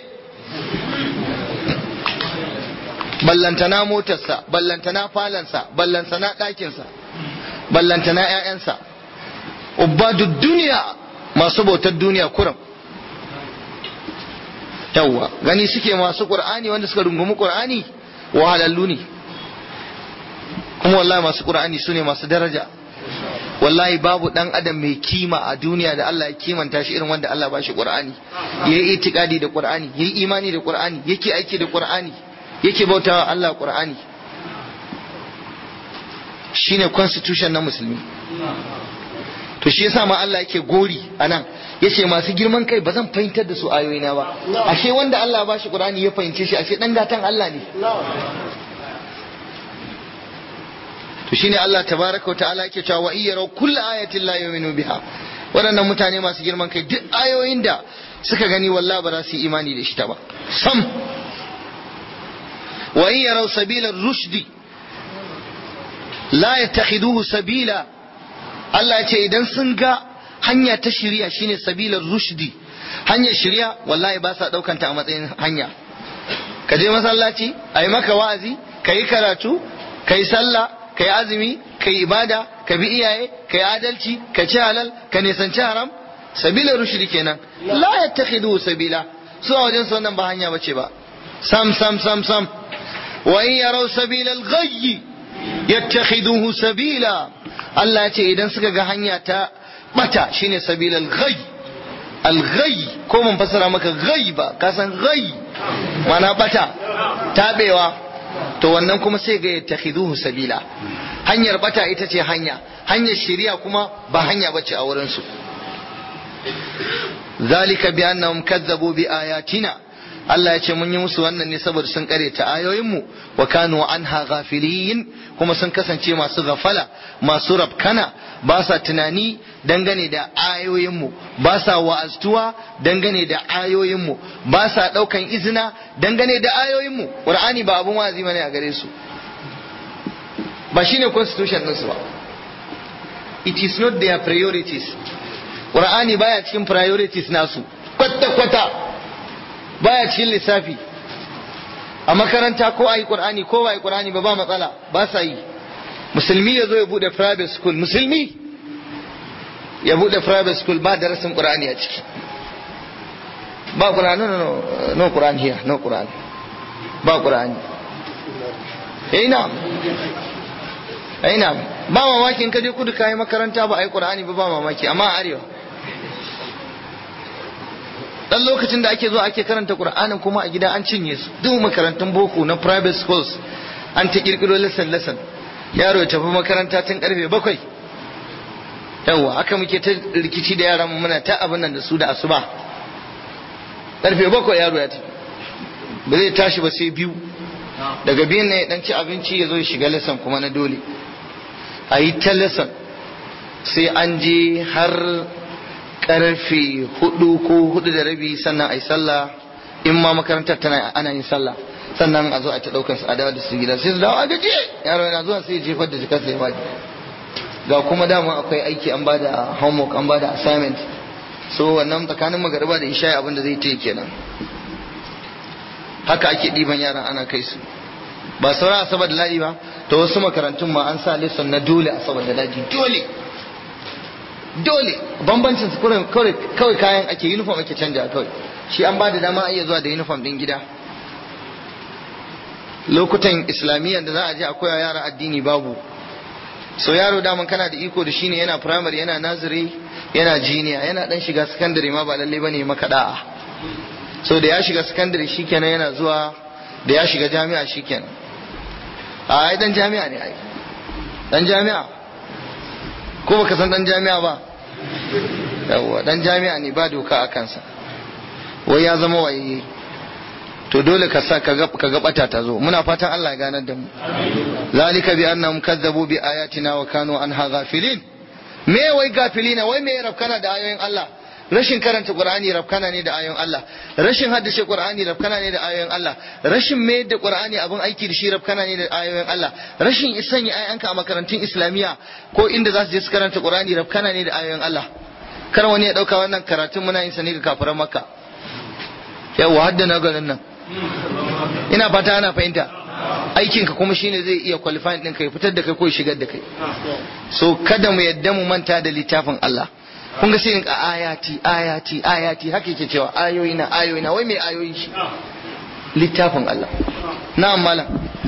ballantana motarsa ballantana falansa ballantana ɗakinsa ballantana ‘ya'yansa ubadu duniya masu bautar duniya kuram yawwa gani suke masu ƙur'ani wanda suka rungumi ƙur'ani wahalallu ne kuma wallahi masu ƙur'ani su ne masu daraja wallahi babu dan adam mai kima a duniya da Allah ya kimanta shi irin wanda Allah ba shi Qur'ani yayi itikadi da Qur'ani yayi imani da Qur'ani yake aiki da Qur'ani yake bautawa Allah Qur'ani shine constitution na musulmi to shi yasa ma Allah yake gori anan yace masu girman kai ba zan fahimtar da su ayoyina ba ashe wanda Allah ba shi Qur'ani ya fahimce shi ashe dan gatan Allah ne to shine Allah tabaraka wa ta'ala yake cewa wa iyyara kullu ayatin la yu'minu biha waɗannan mutane masu girman kai duk ayoyin da suka gani wallahi ba za su yi imani da shi ta ba sam wa iyyara sabila rushdi la yattakhiduhu sabila Allah ya ce idan sun ga hanya ta shirya shine sabilar rushdi hanyar shirya wallahi ba sa daukanta a matsayin hanya ka je masallaci a yi maka wa'azi ka yi karatu ka yi sallah ka yi azumi ka yi ibada ka bi iyaye ka yi adalci ka ci halal ka nisanci haram sabilar rushdi kenan la yattakhiduhu sabila su a wajen su wannan ba hanya bace ba sam sam sam sam wa in yaraw sabilal ghayyi yattakhiduhu sabila Allah ya ce idan suka ga hanya ta bata shine sabilal ghayy al ghayy ko mun fasara maka ghayy ba ka san ghayy mana bata tabewa to wannan kuma sai ga yattakhiduhu sabila hanyar bata ita ce hanya hanyar shari'a kuma ba hanya bace a wurin su zalika bi annahum kazzabu bi ayatina Allah ya ce mun yi musu wannan ne saboda sun kare ta ayoyinmu wa kanu anha ghafilin kuma sun kasance masu gafala masu rabkana ba sa tunani dangane da ayoyinmu ba sa wa'aztuwa dangane da ayoyinmu ba sa daukan izina dangane da ayoyinmu qur'ani ba abun wa'azi bane a gare su ba shine constitution din su ba it is not their priorities qur'ani baya cikin priorities nasu kwata kwata baya cikin lissafi a makaranta ko a yi ƙur'ani ko ba a yi ƙur'ani ba ba matsala ba sa yi musulmi ya zo ya buɗe private school musulmi ya buɗe private school ba darasin ƙur'ani a ciki ba ƙur'ani no no no ƙur'ani here no ƙur'ani ba ƙur'ani ina ina ba mamaki in ka je kudu kayi makaranta ba a yi ƙur'ani ba ba mamaki amma a arewa dan lokacin da ake zuwa ake karanta Qur'anin kuma a gida an cinye su duk makarantun boko na private schools an ta kirkiro lesson lesson yaro ya tafi makaranta tun karfe bakwai yawa aka muke ta rikici da yaran muna ta abin nan da su da asuba karfe bakwai yaro ya tafi ba zai tashi ba sai biyu daga biyun ne ya dan ci abinci ya zo ya shiga lesson kuma na dole a yi ta lesson sai an je har karfe hudu ko hudu da rabi sannan a yi sallah in ma makarantar tana ana yin sallah sannan a zo a ta daukar su a dawo da su gida sai su dawo a gaje yaro yana zuwa sai ya jefar da jikarsa ya baki ga kuma dama akwai aiki an bada homework an bada assignment so wannan tsakanin magariba da isha abin da zai ce kenan haka ake ɗiban yaran ana kai su ba sauran asabar da ladi ba to wasu makarantun ma an sa lesson na dole asabar da ladi dole dole bambancin su kawai kayan ake uniform ake canja kawai shi an ba da dama a iya zuwa da uniform din gida lokutan islamiyyar da za a je a koya yara addini babu so yaro daman kana da iko da shi ne yana primary yana naziri yana jiniya yana dan shiga secondary ma ba lalle bane maka da'a so da ya shiga secondary shikenan yana zuwa da ya shiga jami'a shikenan a ai dan jami'a ne ai dan jami'a ko baka san dan jami'a ba yawwa dan jami'a ne ba doka a kansa wai ya zama waye to dole ka sa ka ga bata ta zo muna fatan Allah ya ganar da mu zalika bi annahum kazzabu bi ayatina wa kanu anha ghafilin me wai gafilina wai me rafkana da ayoyin Allah rashin karanta Qur'ani rafkana ne da ayoyin Allah rashin haddace Qur'ani rafkana ne da ayoyin Allah rashin mayar da Qur'ani abin aiki da shi rafkana ne da ayoyin Allah rashin sanya ayanka a makarantun Islamiyya ko inda za su je su karanta Qur'ani rafkana ne da ayoyin Allah kar wani ya dauka wannan karatun muna yin sa ne ga kafiran Makka yawa hadda na garin nan ina fata ana fahimta aikinka kuma shine zai iya qualifying din kai fitar da kai ko shigar da kai so kada mu yadda mu manta da littafin Allah kun ga sai ka ayati ayati ayati haka yake cewa ayoyi na ayoyi na wai mai ayoyi shi littafin Allah na'am malam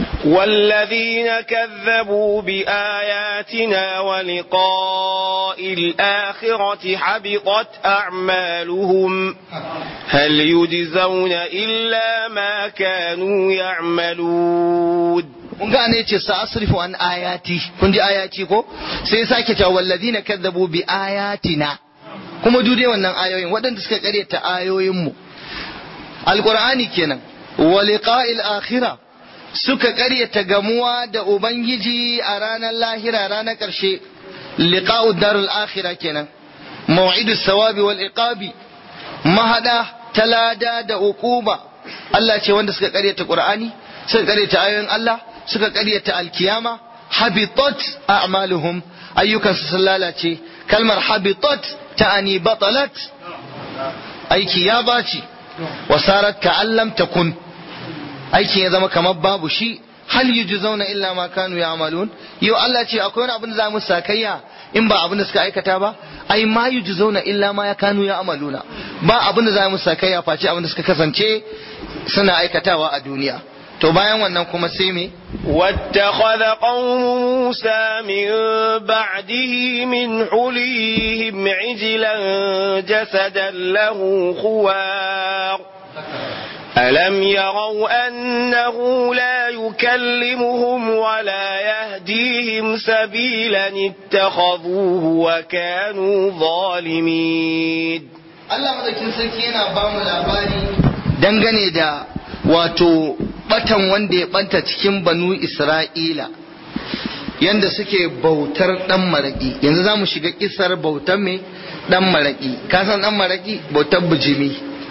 والذين كذبوا بآياتنا ولقاء الآخرة حبطت أعمالهم هل يجزون إلا ما كانوا يعملون kun ga ne ce sa'asrifu an ayati kun ji ayati ko sai sake cewa wallazina kadzabu bi ayatina kuma dude wannan ayoyin waɗanda suka karyata ayoyin mu alqur'ani kenan wa liqa'il akhirah suka karyata gamuwa da ubangiji a ranar lahira ranar ƙarshe liqa'u darul akhirah kenan maw'idus sawabi wal iqabi mahada talada da uquba Allah ce wanda suka karyata qur'ani suka karyata ayoyin Allah suka karyata alkiyama habitat a'maluhum ayyukansu sun lalace kalmar habitat ta'ani batalat aiki ya baci wasarat ka'allam takun aikin ya zama kamar babu shi hal yujzauna illa ma kanu ya'malun yau Allah ce akwai wani abin da za mu sakayya in ba abin da suka aikata ba ai ma yujzauna illa ma kanu ya'maluna ba abin da za mu sakayya face abin da suka kasance suna aikatawa a duniya to bayan wannan kuma sai me واتخذ قوم موسى من بعده من حليهم عجلا جسدا له خوار ألم يروا أنه لا يكلمهم ولا يهديهم سبيلا اتخذوه وكانوا ظالمين Allah madaukin sarki yana ba mu labari dangane da wato batan wanda ya banta cikin banu Isra'ila yanda suke bautar dan maraki yanzu za mu shiga kisar bautar mai dan maraki ka san dan maraki bautar bijimi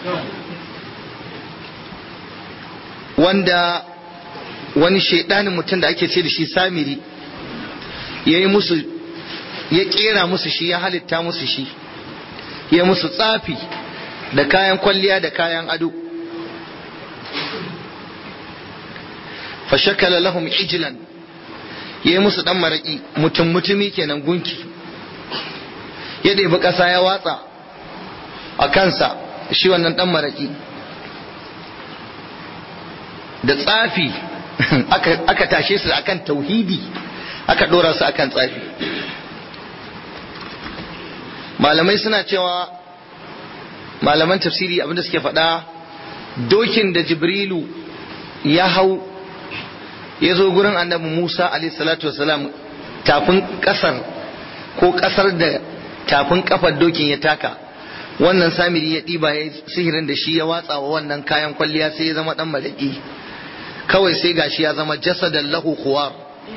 wanda wani shaidanin mutum da ake ce da shi samiri ya yi musu ya kera musu shi ya halitta musu shi ya musu tsafi da kayan kwalliya da kayan ado fashakala lahum ijlan ya yi musu dan maraki mutum mutumi kenan gunki ya ɗebi ƙasa ya watsa a kansa shi wannan dan maraki da tsafi aka tashe su akan tauhidi aka dora su akan tsafi malamai suna cewa malaman tafsiri abinda suke faɗa dokin da jibrilu ya hau ya zo gurin annabi musa salatu wasalam tafin ƙasar ko ƙasar da tafin ƙafar dokin ya taka wannan samiri ya ɗiba ya sihirin da shi ya watsa wa wannan kayan kwalliya sai ya zama ɗan malaki kawai sai gashi ya zama jasadan lahu khuwar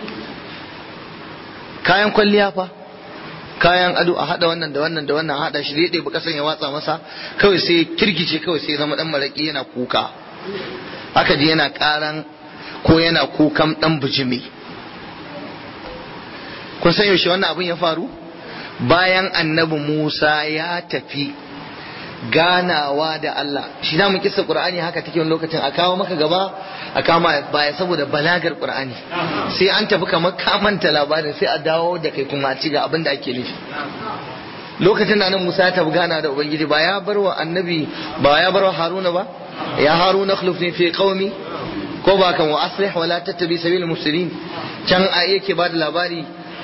kayan kwalliya fa kayan ado a hada wannan da wannan da wannan a hada shi zai ɗebi kasan ya watsa masa kawai sai kirkice kawai sai zama dan maraki yana kuka aka ji yana karan ko yana kukan dan bijimi kun san yaushe wannan abin ya faru bayan annabi Musa ya tafi ganawa da Allah shi da mu kissa Qur'ani haka take wani lokacin a kawo maka gaba a kama baya saboda balagar Qur'ani sai an tafi kamar ka manta labarin sai a dawo da kai kuma ci ga abin da ake nufi lokacin da nan Musa ya tafi gana da Ubangiji ba ya bar wa annabi ba ya bar wa Haruna ba ya Haruna akhlifni fi qaumi ko ba kan wa aslih wa la tattabi sabil mufsidin can a yake ba da labari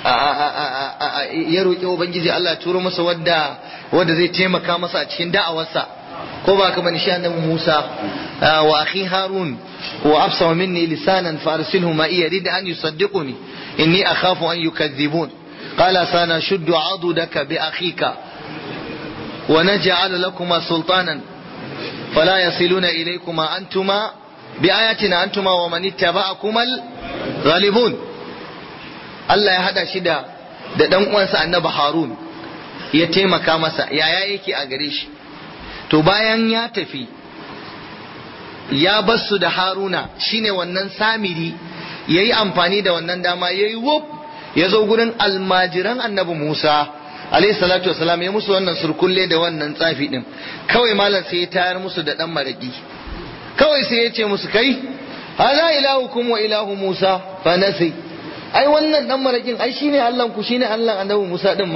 ya roƙi ubangiji Allah turo masa wadda wadda zai taimaka masa a cikin da'awarsa ko ba kamar shi annabi Musa wa akhi Harun wa absa minni lisanan farsilhu ma iya rid an yusaddiquni inni akhafu an yukadhibun qala sana shuddu adudaka bi akhika wa naj'al lakuma sultanan fala yasiluna ilaykuma antuma bi ayatina antuma wa man ittaba'akum al-ghalibun Allah ya hada shi da da dan uwansa Annabi Harun ya taimaka masa yaya yake a gare shi to bayan ya tafi ya basu da Haruna shine wannan Samiri yayi amfani da wannan dama yayi wuf ya zo gurin almajiran Annabi Musa alayhi salatu wasalam ya musu wannan surkulle da wannan tsafi din kawai malam sai ya tayar musu da dan maraki kawai sai ya ce musu kai hada ilahukum wa ilahu Musa fa nasi ai wannan dan marakin ai shine Allah ku shine Allah annabi Musa din ma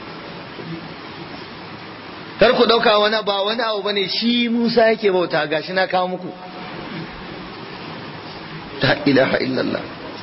kar ku dauka wani ba wani abu bane shi Musa yake bauta gashi na kawo muku la ilaha illallah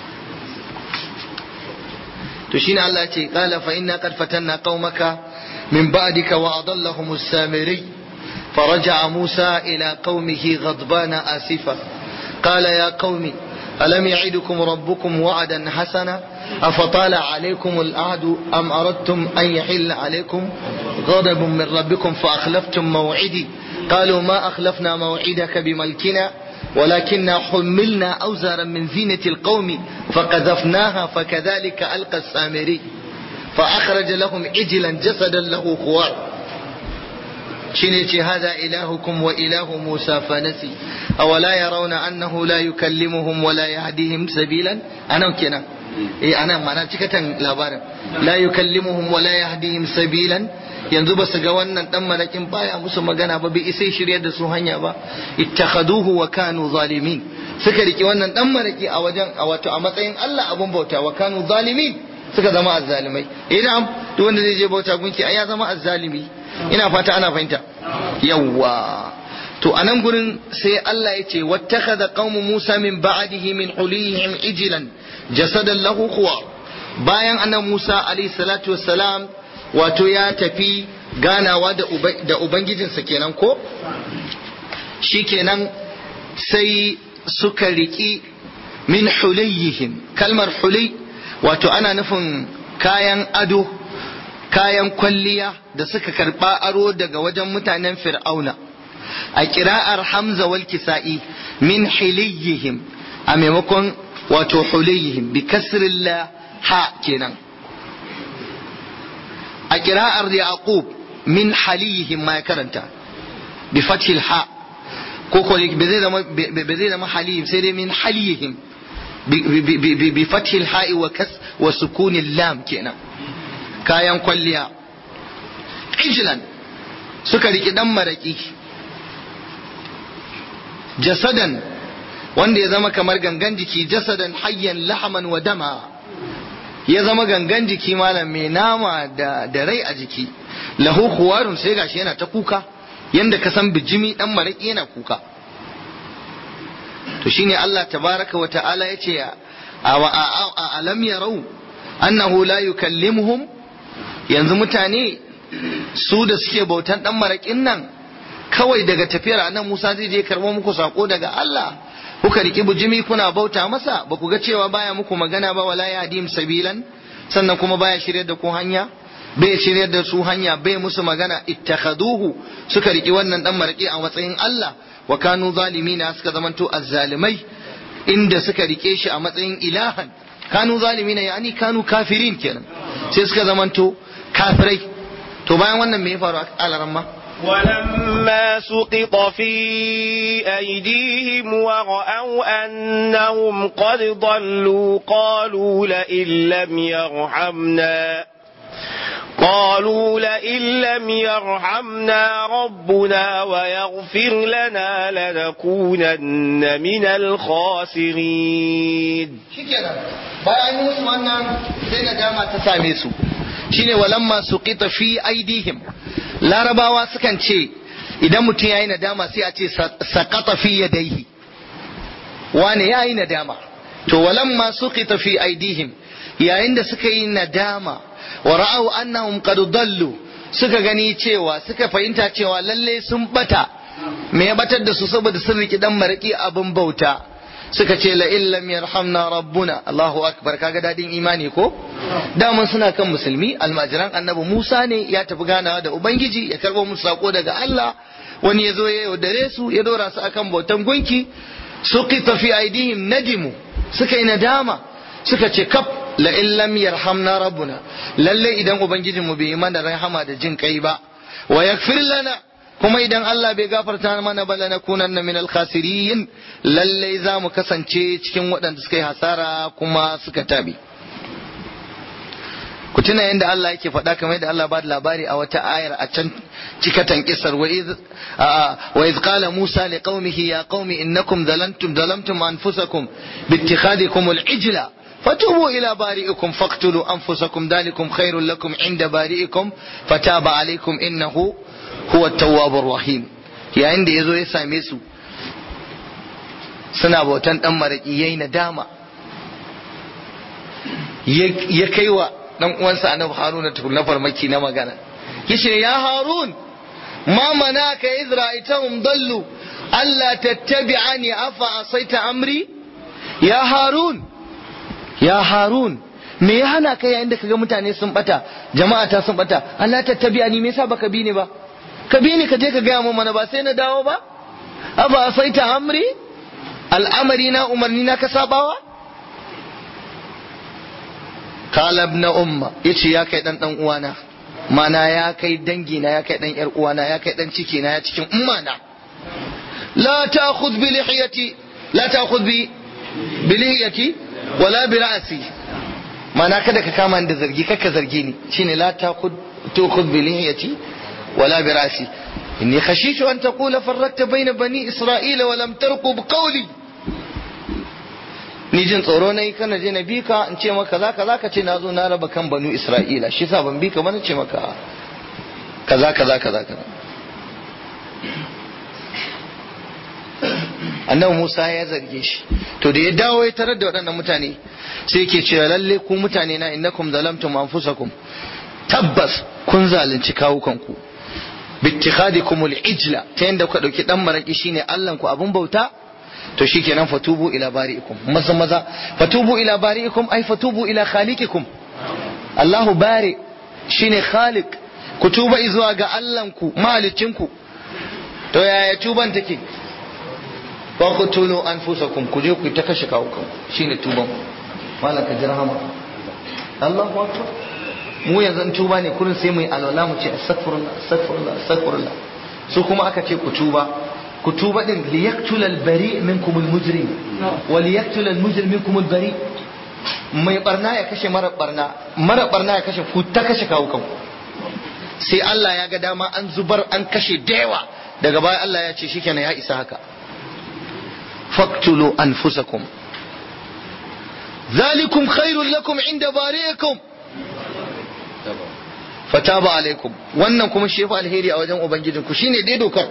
to shine Allah ce qala fa inna qad fatanna qaumaka min ba'dika wa adallahum as-samiri فرجع موسى إلى قومه غضبان آسفا قال يا قوم ألم يعدكم ربكم وعدا حسنا أفطال عليكم الأعد أم أردتم أن يحل عليكم غضب من ربكم فأخلفتم موعدي قالوا ما أخلفنا موعدك بملكنا ولكننا حملنا أوزارا من زينة القوم فقذفناها فكذلك ألقى السامري فأخرج لهم عجلا جسدا له خوار شنيتي هذا إلهكم وإله موسى فنسي أولا يرون أنه لا يكلمهم ولا يهديهم سبيلا أنا كنا إيه أنا ما أنا تكتن لابارا لا يكلمهم ولا يهديهم سبيلا yanzu ba su ga wannan dan malakin baya musu magana ba bai isa shirya da su hanya ba ittakhaduhu wa kanu zalimin suka riki wannan dan malaki a wajen a wato a matsayin Allah abun bauta wa kanu zalimin suka zama azzalimai idan duk wanda zai je bauta gunki ai ya zama azzalimi ina fata ana fahimta yawwa to a nan gurin sai Allah ya ce wattakhadha qaumu Musa min ba'dihi min hulihim ijlan jasadan lahu khuwa bayan annabi Musa alayhi salatu wassalam wato ya tafi ganawa da da ubangijinsa kenan ko shikenan sai suka riki min huliyihim kalmar huli wato ana nufin kayan ado kayan kwalliya da suka karba aro daga wajen mutanen fir'auna a kira'ar hamza wal kisa'i min hiliyihim a maimakon wato huliyihim bi kasrin la ha kenan a kira'ar yaqub min haliyihim ma ya karanta bi fathil ha ko ko bai zai zama bai zai zama haliyihim sai dai min haliyihim bi fathil ha'i wa kas wa sukunil lam kenan kayan kwalliya ijlan suka riki dan maraki jasadan wanda ya zama kamar gangan jiki jasadan hayyan lahaman wa dama ya zama gangan jiki malam mai nama da, da rai a jiki lahu huwarun sai gashi yana ta kuka yanda ka san bijimi dan maraki yana kuka to shine Allah tabaraka wa ta'ala yace a alam yarau annahu la yukallimuhum yanzu mutane su da suke bautan dan maraƙin nan kawai daga tafiyar anan Musa zai je karɓo muku sako daga Allah kuka riki bujimi kuna bauta masa ba ku ga cewa baya muku magana ba wala yadim sabilan sannan kuma baya shiryar da ku hanya bai shiryar da su hanya bai musu magana ittakhaduhu suka riki wannan dan maraƙi a matsayin Allah wa kanu zalimina suka zamanto azzalimai inda suka rike shi a matsayin ilahan kanu zalimina yani kanu kafirin kenan sai suka zamanto kafirai to bayan wannan me ya faru a alaran ma ولما سقط في أيديهم ورأوا أنهم قد ضلوا قالوا لئن لم يرحمنا قالوا لئن لم يرحمنا ربنا ويغفر لنا لنكونن من الخاسرين shikenan bayan yi musu wannan sai nadama ta same su shine walamma suqita fi aidihim larabawa sukan ce idan mutum yayi nadama sai a ce saqata fi yadayhi wane yayi nadama to walamma suqita fi aidihim yayin da suka yi nadama wa ra'au annahum qad dallu suka gani cewa suka fahimta cewa lalle sun bata me ya batar da su saboda sun riki dan maraki abin bauta suka ce la illam yarhamna rabbuna Allahu akbar kaga dadin imani ko daman suna kan musulmi almajiran annabi Musa ne ya tafi ganawa da ubangiji ya karbo musu sako daga Allah wani ya zo ya yaudare su ya dora su akan bautan gunki suqita fi aidihim nadimu suka yi nadama suka ce kaf la illam yarhamna rabbuna lalle idan ubangijin mu bai yi mana rahama da jin kai ba wa yaghfir lana kuma idan Allah bai gafarta mana ba lanakunanna minal khasirin lalle za mu kasance cikin waɗanda suka yi hasara kuma suka tabi ku tuna yadda Allah yake faɗa kamar yadda Allah ba da labari a wata ayar a can cikatan kisar wa iz qala Musa li qaumihi ya qaumi innakum zalantum zalamtum anfusakum bi ittikhadikum al-ijla فتوبوا إلى بارئكم فاقتلوا أنفسكم ذلكم خير لكم عند بارئكم فتاب عليكم إنه هو التواب الرحيم يا عندي يزو يسامي su suna bautan dan maraki yayi nadama ya kaiwa dan uwansa annabi haruna tukun na farmaki na magana yace ya harun ma manaka izra'itahum dallu alla tattabi'ani afa asaita amri ya harun ya harun me ya hana kai yayin da kaga mutane sun bata jama'a ta sun bata Allah tattabi'ani me yasa baka bi ni ba ka bi ni ka je ka gaya mu mana ba sai na dawo ba afa asaita amri al'amari na umarni na ka sabawa kala ibn umma yace ya kai dan dan uwana mana ya kai dangi na ya kai dan yar uwana ya kai dan ciki na ya cikin umma na la ta'khudh bi lihiyati la ta'khudh bi bi lihiyati wala bi ra'si mana kada ka kama da zargi kaka zargi ni shine la ta'khudh tu'khudh bi lihiyati wala bi ra'si inni khashishu an taqula farrakta bayna bani isra'ila wa lam tarqub qawli ni jin tsoro na yi kana je na bi ka in ce maka za ka za ka ce na zo na raba kan banu isra'ila shi sa ban bi ka ba na ce maka kaza kaza kaza kaza annabi Musa ya zarge shi to da ya dawo ya tarar da waɗannan mutane sai yake cewa lalle ku mutane na innakum zalamtum anfusakum tabbas kun zalunci kawukanku bittikhadikum al-ijla ta yanda kuka dauki dan maraki shine Allah ku abun bauta to shikenan fatubu ila bari'ikum maza maza fatubu ila bari'ikum ay fatubu ila khaliqikum Allahu bari shine khaliq ku tuba zuwa ga Allahnku mahalicinku to yaya tuban take wa qutulu anfusakum ku je ku ta kashe kawukan shine tuban malaka jirhama Allahu akbar mu yanzu tuba ne kullun sai mu yi alwala mu ce astaghfirullah astaghfirullah astaghfirullah su kuma aka ce ku tuba ku tuba din liyaqtul al-bari minkum al-mujrim wa liyaqtul al-mujrim minkum al-bari mai barna ya kashe mara barna mara barna ya kashe ku ta kashe kawukan sai Allah ya ga dama an zubar an kashe da yawa daga baya Allah ya ce shikenan ya isa haka faqtulu anfusakum ذلكم خير لكم عند بارئكم fataba alaikum wannan kuma shi fa alheri a wajen ubangijin ku shine dai dokar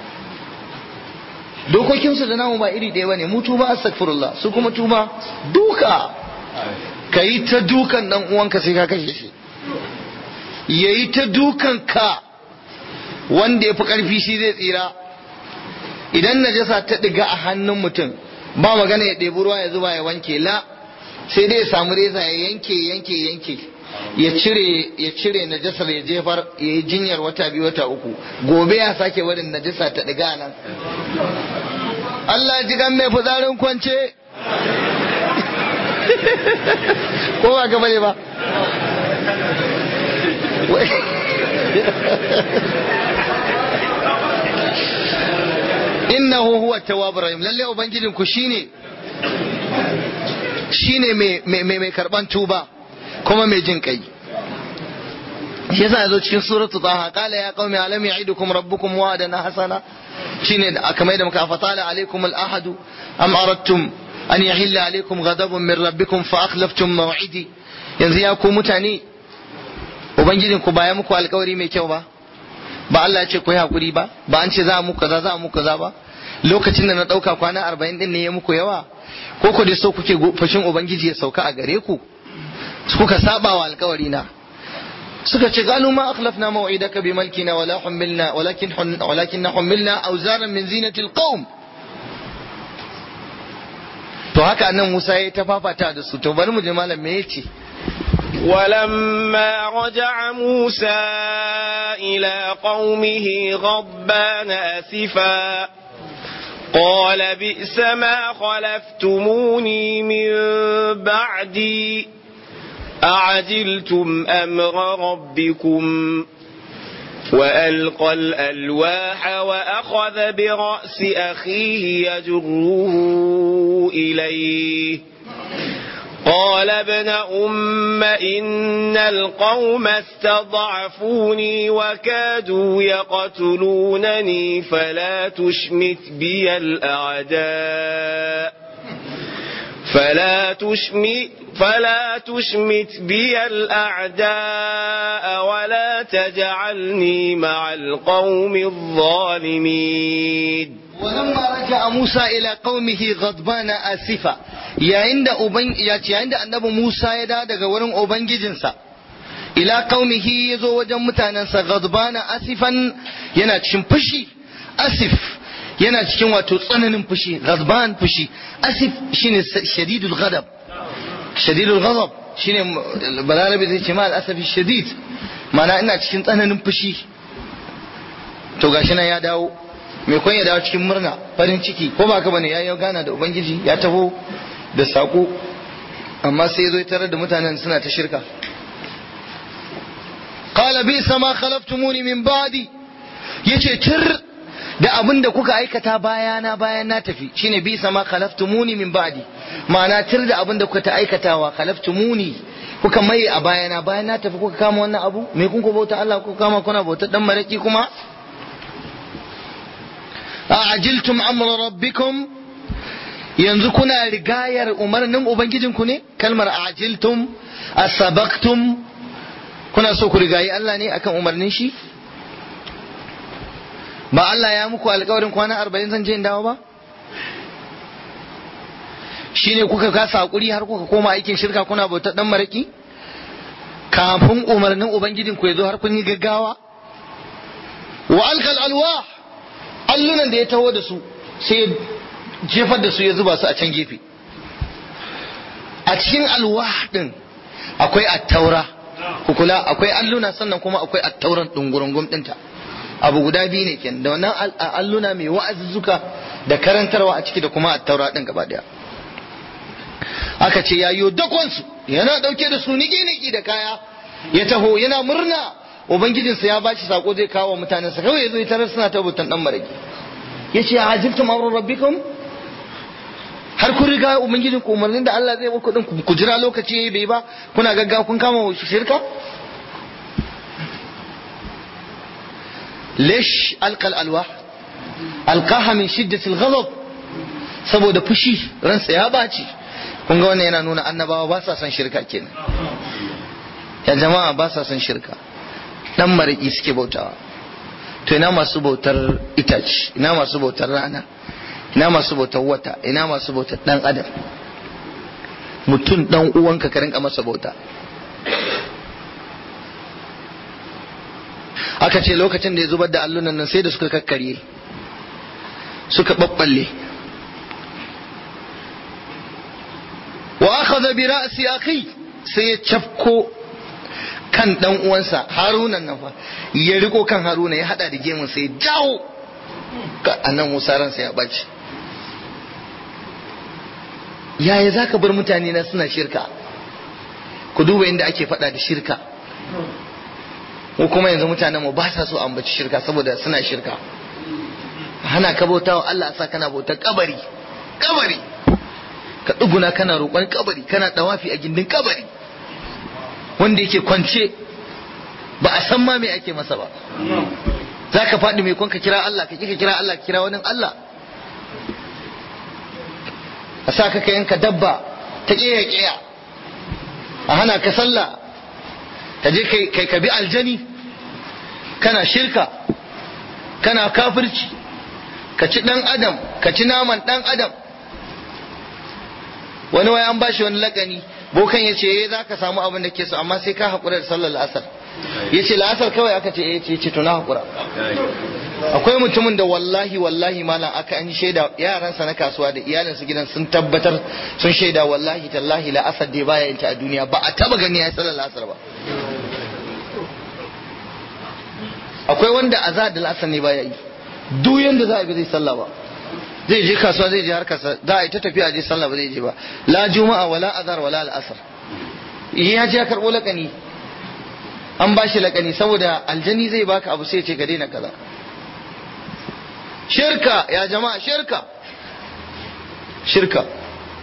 dokokin su da namu ba iri ɗaya bane mu tuba astaghfirullah su kuma tuba duka kai ta dukan dan uwanka sai ka kashe shi yayi ta dukan ka wanda yafi karfi shi zai tsira idan najasa ta diga a hannun mutum ba magana ya ɗebi ruwa ya zuba ya wanke la sai dai ya samu reza ya yanke yanke yanke ya cire ya cire najasar ya jefar ya yi jinyar wata biyu wata uku gobe ya sake barin najasa ta diga nan Allah ji gan mai fitsarin kwance ko ba gaba ne ba innahu huwa tawwabur rahim lalle ubangijin ku shine shine mai mai mai karban tuba kuma mai jin kai shi yasa yazo cikin suratul taha qala ya qaumi alam ya'idukum rabbukum wa'dan hasana shine da aka mai da muka fatala alaikum al-ahadu am aradtum an yahilla alaikum ghadabun min rabbikum fa akhlaftum maw'idi yanzu ya ku mutane ubangijin ku baya muku alkawari mai kyau ba ba Allah ya ce ku yi hakuri ba ba an ce za mu kaza za mu kaza ba lokacin da na dauka kwana 40 din ne ya muku yawa ko ku dai so kuke fashin ubangiji ya sauka a gare ku kuka saba wa alkawari na suka ce qalu ma akhlafna maw'idaka bi malkina wala humilna walakin walakin humilna awzaran min zinati alqawm to haka nan Musa ya ta fafata da su to bari mu je malam me yace ولما رجع موسى إلى قومه غضبان أسفا قال بئس ما خلفتموني من بعدي أعجلتم أمر ربكم وألقى الألواح وأخذ برأس أخيه يجره إليه قال ابن أم إن القوم استضعفوني وكادوا يقتلونني فلا تشمت بي الأعداء فلا تشمت فلا تشمت بي الأعداء ولا تجعلني مع القوم الظالمين ولما رجع موسى إلى قومه غضبان آسفا yayin da uban yayin da annabi Musa ya da daga wurin ubangijinsa ila qaumihi yazo wajen mutanensa ghadbana asifan yana cikin fushi asif yana cikin wato tsananin fushi ghadban fushi asif shine shadidul ghadab shadidul ghadab shine balarabi zai ce ma al-asafi shadid mana ina cikin tsananin fushi to gashi nan ya dawo mai kwan ya dawo cikin murna farin ciki ko ba ka bane ya yi gana da ubangiji ya taho da saƙo amma sai zo tarar da mutanen suna ta shirka qala bi sama khalaftumuni min ba'di yace tir da abin da kuka aikata bayana bayan na tafi shine bi sama khalaftumuni min ba'di ma'ana tir da abin da kuka ta aikatawa khalaftumuni kuka mai a bayana bayan na tafi kuka kama wannan abu me kun ku bauta Allah kuka kama kuna bauta dan maraki kuma أعجلتم أمر ربكم yanzu kuna rigayar umarnin ubangijinku ne kalmar ajiltum asabaktum kuna so ku rigayi Allah ne akan umarnin shi ba Allah ya muku alkawarin kwana arba'in zan je in dawo ba shine kuka kasa hakuri har kuka koma aikin shirka kuna bautar dan maraki kafin umarnin ubangijinku ya zo har kun yi gaggawa wa alkal alwah allunan da ya taho da su sai ya jefar da su ya zuba su a can gefe a cikin alwah din akwai attaura kukula akwai alluna sannan kuma akwai attauran dungurungum dinta abu guda biyu ne kenan da wannan alluna mai wa'azuzzuka da karantarwa a ciki da kuma attaura din gaba daya aka ce ya yi dakon su yana dauke da su niki niki da kaya ya taho yana murna ubangijinsa ya bashi sako zai kawo mutanensa kawai ya zo ya tarar suna tabbutan dan maraki ya ce a ajibtum amrun rabbikum har kun riga ubangijin ku umarnin da Allah zai muku din ku jira lokaci bai ba kuna gaggawa kun kama shirka lish alqal alwah alqaha min shiddati alghadab saboda fushi ransa ya baci kun ga wannan yana nuna annabawa ba sa son shirka kenan ya jama'a ba sa son shirka dan mariki suke bautawa to ina masu bautar itace ina masu bautar rana ina masu bautar wata ina masu bautar dan adam mutum dan uwanka ka rinka masa bauta aka ce lokacin da ya zubar da allunan nan sai da suka kakkarye suka babballe wa akhadha bi ra'si akhi sai ya cafko kan dan uwansa harunan nan fa ya riko kan haruna ya hada da gemun sai ya jawo annan musa ransa ya baci yaya za ka bar mutane na suna shirka ku duba inda ake faɗa da shirka ko kuma yanzu mutanen mu ba sa so ambaci shirka saboda suna shirka hana ka bauta wa Allah sa kana bautar kabari kabari ka duguna kana roƙon kabari kana dawafi a gindin kabari wanda yake kwance ba a san ma me ake masa ba za ka faɗi mai ka kira Allah ka kika kira Allah ka kira wani Allah a sa ka yanka dabba ta ƙeya ƙeya a hana ka sallah ka je kai ka bi aljani kana shirka kana kafirci ka ci ɗan adam ka ci naman ɗan adam wani wai an bashi wani lakani bokan ya ce za ka samu abin da ke so amma sai ka haƙura da sallar la'asar ya ce la'asar kawai aka ce ya ce to na haƙura akwai mutumin da wallahi wallahi malam aka an shaida yaransa na kasuwa da iyalinsu gidan sun tabbatar sun shaida wallahi tallahi la'asar dai baya yin ta a duniya ba a taba gani ya sallar la'asar ba akwai wanda azad da la'asar ne baya yi duk yanda za a bi zai sallah ba zai je kasuwa zai je harkarsa za a yi ta tafiya je sallah ba zai je ba la juma'a wala azhar wala al'asr ya je ya karbo lakani an ba shi lakani saboda aljani zai baka abu sai ce ka daina kaza shirka ya jama'a shirka shirka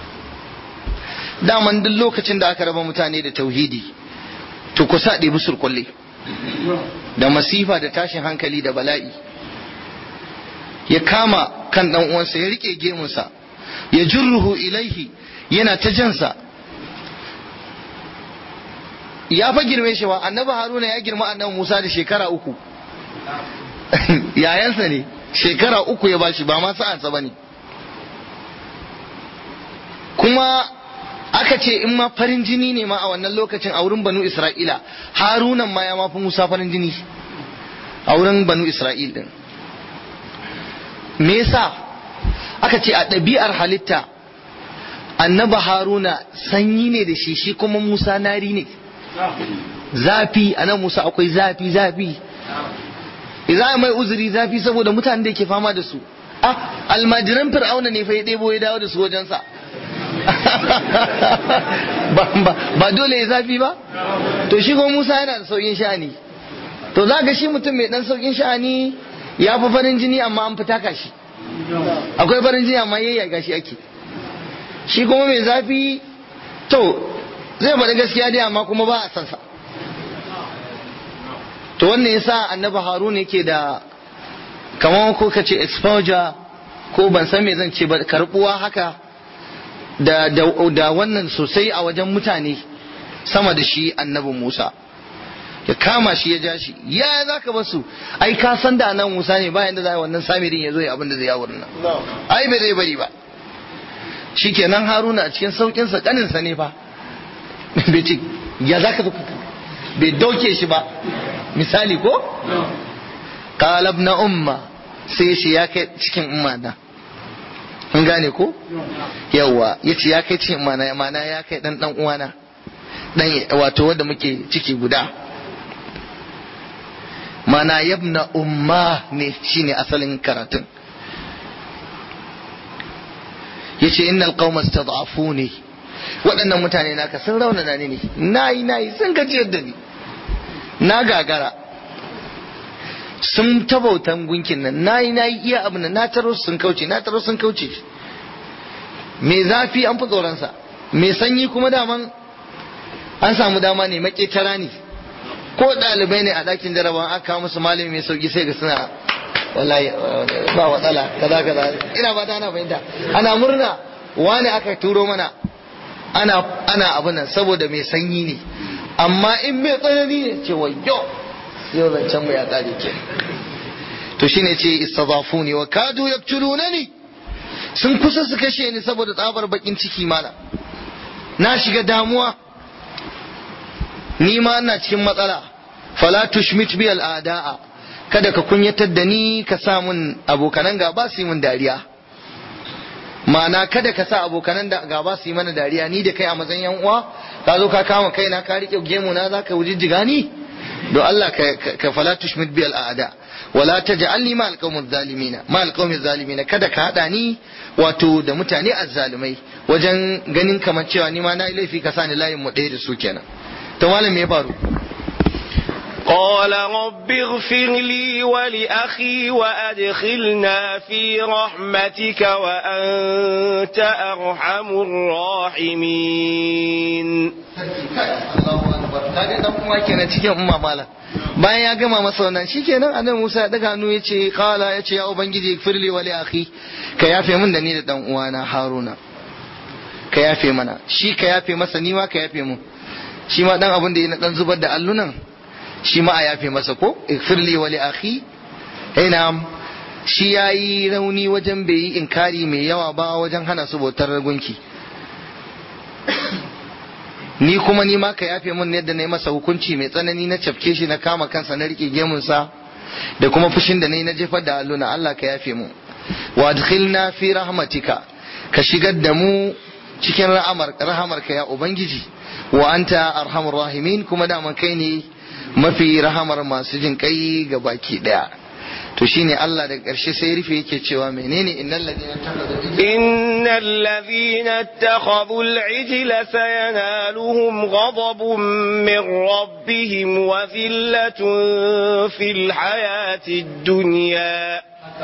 daman duk lokacin da aka raba mutane da tauhidi to ku sa ɗebi surkulle da masifa da tashin hankali da bala'i ya kama kan ɗan uwansa ya rike gemunsa ya jurruhu ilaihi yana ta jansa ya fa girme shi ba annabi haruna ya girma annabi musa da shekara uku yayansa ne shekara uku ya bashi ba ma sa'ansa ba ne kuma aka ce in ma farin jini ne ma a wannan lokacin a wurin banu isra'ila harunan ma ya mafi musa farin jini a wurin banu isra'il din me yasa aka ce a ɗabi'ar halitta annaba haruna sanyi ne da shi shi kuma musa nari ne zafi a nan musa akwai zafi zafi idan mai uzuri zafi saboda mutanen da ke fama da su ah almajiran fir'auna ne fa ya ɗebo ya dawo da su wajensa ba dole ya zafi ba to shi kuma musa yana da saukin sha'ani to za ga shi mutum mai dan saukin sha'ani ya fi farin jini amma an fita kashi akwai farin jini amma yayya gashi ake shi kuma mai zafi to zai faɗi gaskiya dai amma kuma ba a san sa to wannan yasa annabi haruna yake da kamar ko ka ce exposure ko ban san me zan ce ba karbuwa haka da, da, da wannan sosai a wajen mutane sama da shi annabi musa ya kama shi ya ja shi ya za ka basu ai ka san da nan musa ne bayan da za wannan samirin ya zo ya abin da zai ya wurin nan ai bai zai bari ba shikenan haruna a cikin saukinsa kaninsa ne fa bai ce ya za ka zo bai dauke shi ba misali ko qalab na umma sai shi ya kai cikin umma na kun gane ko yawa yace ya kai cikin umma na mana ya kai dan dan uwana dan wato wanda muke ciki guda mana yabna umma ne shine asalin karatun yace innal qauma istad'afuni waɗannan mutane naka sun raunana ni ne nayi nayi sun gajiyar da ni na gagara sun tabautan gunkin nan nayi nayi iya abu na taro sun kauce na taro sun kauce me zafi an fi tsoronsa me sanyi kuma daman an samu dama ne maketara ne ko ɗalibai ne a ɗakin jarabawa aka kawo musu malami mai sauki sai ga suna wallahi ba watsala kaza kaza ina ba ta ana fahimta ana murna wani aka turo mana ana ana abin nan saboda mai sanyi ne amma in mai tsanani ne ce wayyo yau zancen mu ya kare ke to shine ce istadafuni wa kadu yaktulunani sun kusa su kashe ni saboda tsabar bakin ciki mana na shiga damuwa ni ma ina cikin matsala fala tushmit bi al'ada'a kada ka kunyatar da ni ka sa mun abokanan gaba su yi mun dariya ma'ana kada ka sa abokanan da gaba su yi mana dariya ni da kai a matsayin yan uwa ka zo ka kama kaina ka rike gemu na zaka wujijjiga ni don Allah ka fala tushmit bi al'ada wala taj'alni ma alqawmi zalimina ma alqawmi zalimina kada ka hada ni wato da mutane azzalumai wajen ganin kamar cewa ni ma na yi laifi ka sa ni layin mu ɗaya da su kenan to malam me ya faru قال رب اغفر لي ولأخي وأدخلنا في رحمتك وأنت أرحم الراحمين kaga dan uwa kenan cikin umma mala bayan ya gama masa wannan shikenan annabi Musa ya daga hannu yace qala yace ya ubangiji firli wa li akhi ka yafe min da ni da dan uwana Haruna ka yafe mana shi ka yafe masa ni ma ka yafe mun shi ma dan abin da ya dan zubar da allunan shi ma a yafe masa ko firli wa li akhi ina shi yayi rauni wajen bai yi inkari mai yawa ba wajen hana su bautar gunki ni kuma ni ma ka yafe mun yadda na yi masa hukunci mai tsanani na cafke shi na kama kansa na rike gemunsa da kuma fushin da na yi na jefar da alluna Allah ka yafe mu wa adkhilna fi rahmatika ka shigar da mu cikin rahamar rahamarka ya ubangiji wa anta arhamur rahimin kuma da kai ne mafi rahamar masu jin kai ga baki daya to shine Allah daga ƙarshe sai rufe yake cewa menene innal ladina takhadhu innal ladina ittakhadhu al-ijla sayanaluhum ghadabun min rabbihim wa dhillatun fil hayati ad-dunya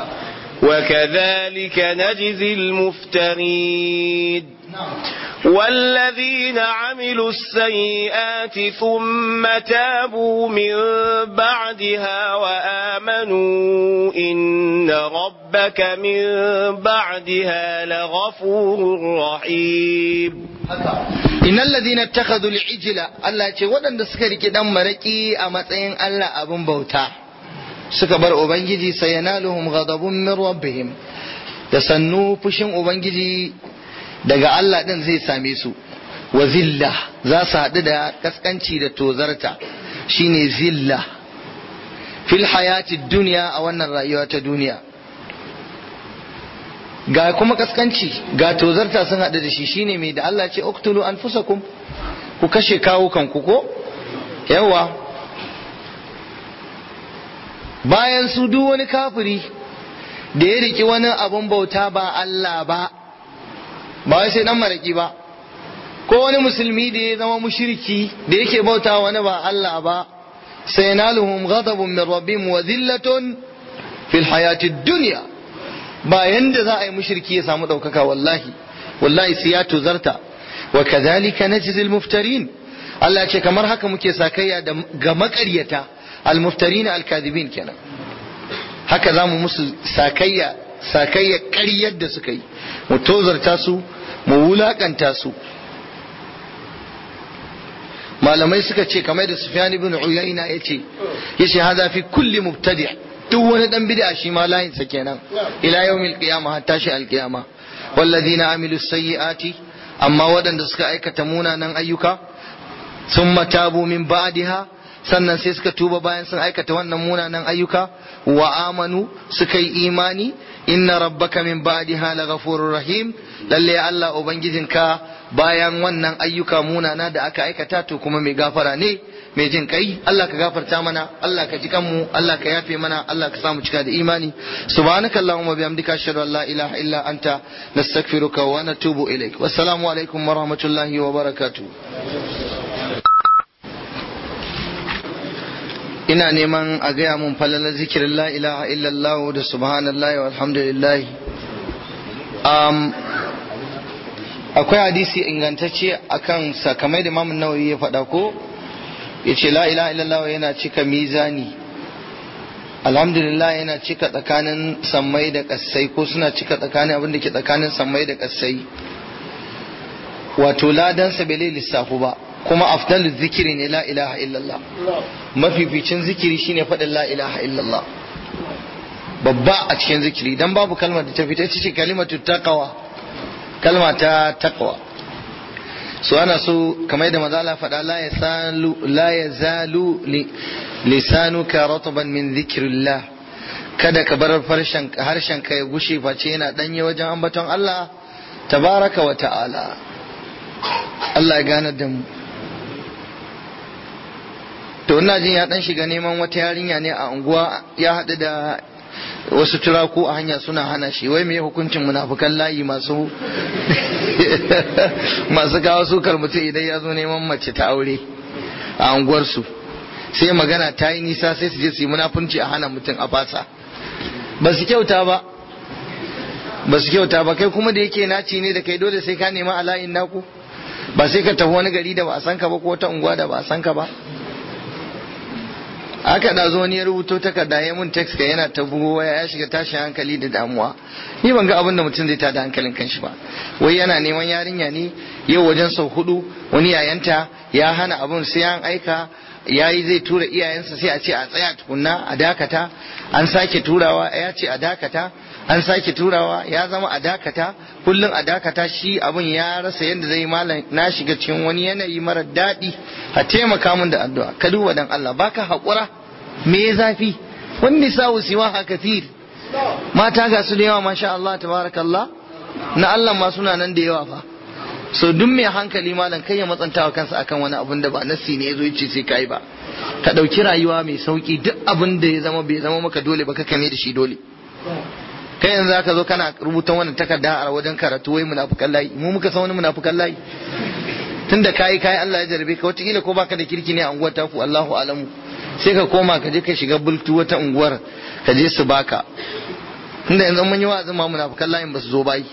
وكذلك نجزي المفترين والذين عملوا السيئات ثم تابوا من بعدها وآمنوا إن ربك من بعدها لغفور رحيم إن الذين اتخذوا العجل الله يقول ودن سكري كدام مركي أمتين الله أبن بوتا suka bar ubangiji sai yanaluhum ghadabun min rabbihim da sannu fushin ubangiji daga Allah din zai same su wa zilla za su haɗu da kaskanci da tozarta shine zilla fil hayati duniya a wannan rayuwa ta duniya ga kuma kaskanci ga tozarta sun haɗu da shi shine mai da Allah ce uktulu anfusakum ku kashe kawo kanku ko yawa bayan su duk wani kafiri da ya riki wani abun bauta ba Allah ba ba wai sai dan maraki ba ko wani musulmi da ya zama mushriki da yake bauta wani ba Allah ba sai naluhum ghadabun min rabbihim wa dhillatun fil hayati dunya ba yanda za a yi mushriki ya samu daukaka wallahi wallahi sai ya tuzarta wa kadhalika najzi al muftarin Allah ce kamar haka muke sakayya ga makaryata almuftarin alkadibin kenan haka za mu musu sakayya sakayya ƙaryar da suka yi mu tozarta su mu wulakanta su malamai suka ce kamar da sufyan ibn uyayna yace yace hada fi kulli mubtadi duk wani dan bid'a shi ma layin sa kenan ila yawmil qiyamah hatta shi alqiyama walladhina amilu sayyiati amma waɗanda suka aikata munanan ayyuka thumma tabu min ba'daha sannan sai suka tuba bayan sun aikata wannan munanan ayyuka wa amanu suka yi imani inna rabbaka min ba'daha laghafurur rahim lalle Allah ubangijinka bayan wannan ayyuka munana da aka aikata to kuma mai gafara ne mai jin kai Allah ka gafarta mana Allah ka ji kanmu Allah ka yafe mana Allah ka samu cika da imani subhanaka allahumma bihamdika ashhadu an la ilaha illa anta nastaghfiruka wa natubu ilaik wassalamu alaikum wa rahmatullahi wa barakatuh ina neman a gaya mun falalar zikirin la ilaha illallah da subhanallah wa alhamdulillah um, akwai hadisi ingantacce akan sakamai da mamun nawawi ya faɗa ko ya ce la ilaha illallah yana cika mizani alhamdulillah yana cika tsakanin sammai da ƙasai ko suna cika tsakanin abin da ke tsakanin sammai da ƙasai wato ladansa bai lissafu ba kuma afdalu zikiri ne la ilaha illallah mafificin zikiri shine faɗin la ilaha illallah babba a cikin zikiri dan babu kalmar da ta fita ita ce kalimatu taqwa kalma ta taqwa so ana so kamar yadda maza Allah faɗa la yasalu la yazalu lisanuka ratban min zikrillah kada ka bar harshen ka ya gushe face yana danye wajen ambaton Allah tabaraka wa ta'ala Allah ya gane da mu to ina jin ya dan shiga neman wata yarinya ne a unguwa ya haɗu da wasu turaku a hanya suna hana shi wai me hukuncin munafukan layi masu masu kawo sukar mutum idan ya zo neman mace ta aure a unguwarsu sai magana ta yi nisa sai su je su yi munafunci a hana mutum a fasa ba su kyauta ba ba su kyauta ba kai kuma da yake naci ne da kai dole sai ka nema ala'in naku ba sai ka tafi wani gari da ba a san ka ba ko wata unguwa da ba a san ka ba aka da zo wani ya rubuto takarda ya mun text ka yana ta bugo waya ya shiga tashin hankali da damuwa ni ban ga abin da mutum zai tada hankalin kanshi ba wai yana neman yarinya ne yau wajen sau hudu wani yayanta ya hana abun sai an aika yayi zai tura iyayensa sai a ce a tsaya tukunna a dakata an sake turawa ya ce a dakata an sake turawa ya zama a dakata kullum a dakata shi abun ya rasa yadda zai malam na shiga cikin wani yanayi mara daɗi a taimaka min da addu'a ka duba dan Allah baka haƙura me ya zafi wani nisa'u siwa ha kathir mata ga su da yawa masha Allah tabarakallah na Allah ma suna nan da yawa fa so duk mai hankali malam kai ya matsanta wa kansa akan wani abun da ba nasi ne yazo yace sai kai ba ka dauki rayuwa mai sauki duk abin da ya zama bai zama maka dole ba ka kame da shi dole kai yanzu zaka zo kana rubutan wannan takarda a wajen karatu wai munafukan layi mu muka san wani munafukan layi tunda kai kai Allah ya jarabe ka wataƙila ko baka da kirki ne a unguwar taku Allahu alamu sai ka koma ka je ka shiga bultu wata unguwar ka je su baka tunda yanzu mun yi wa'azin ma munafukan layin ba su zo bayi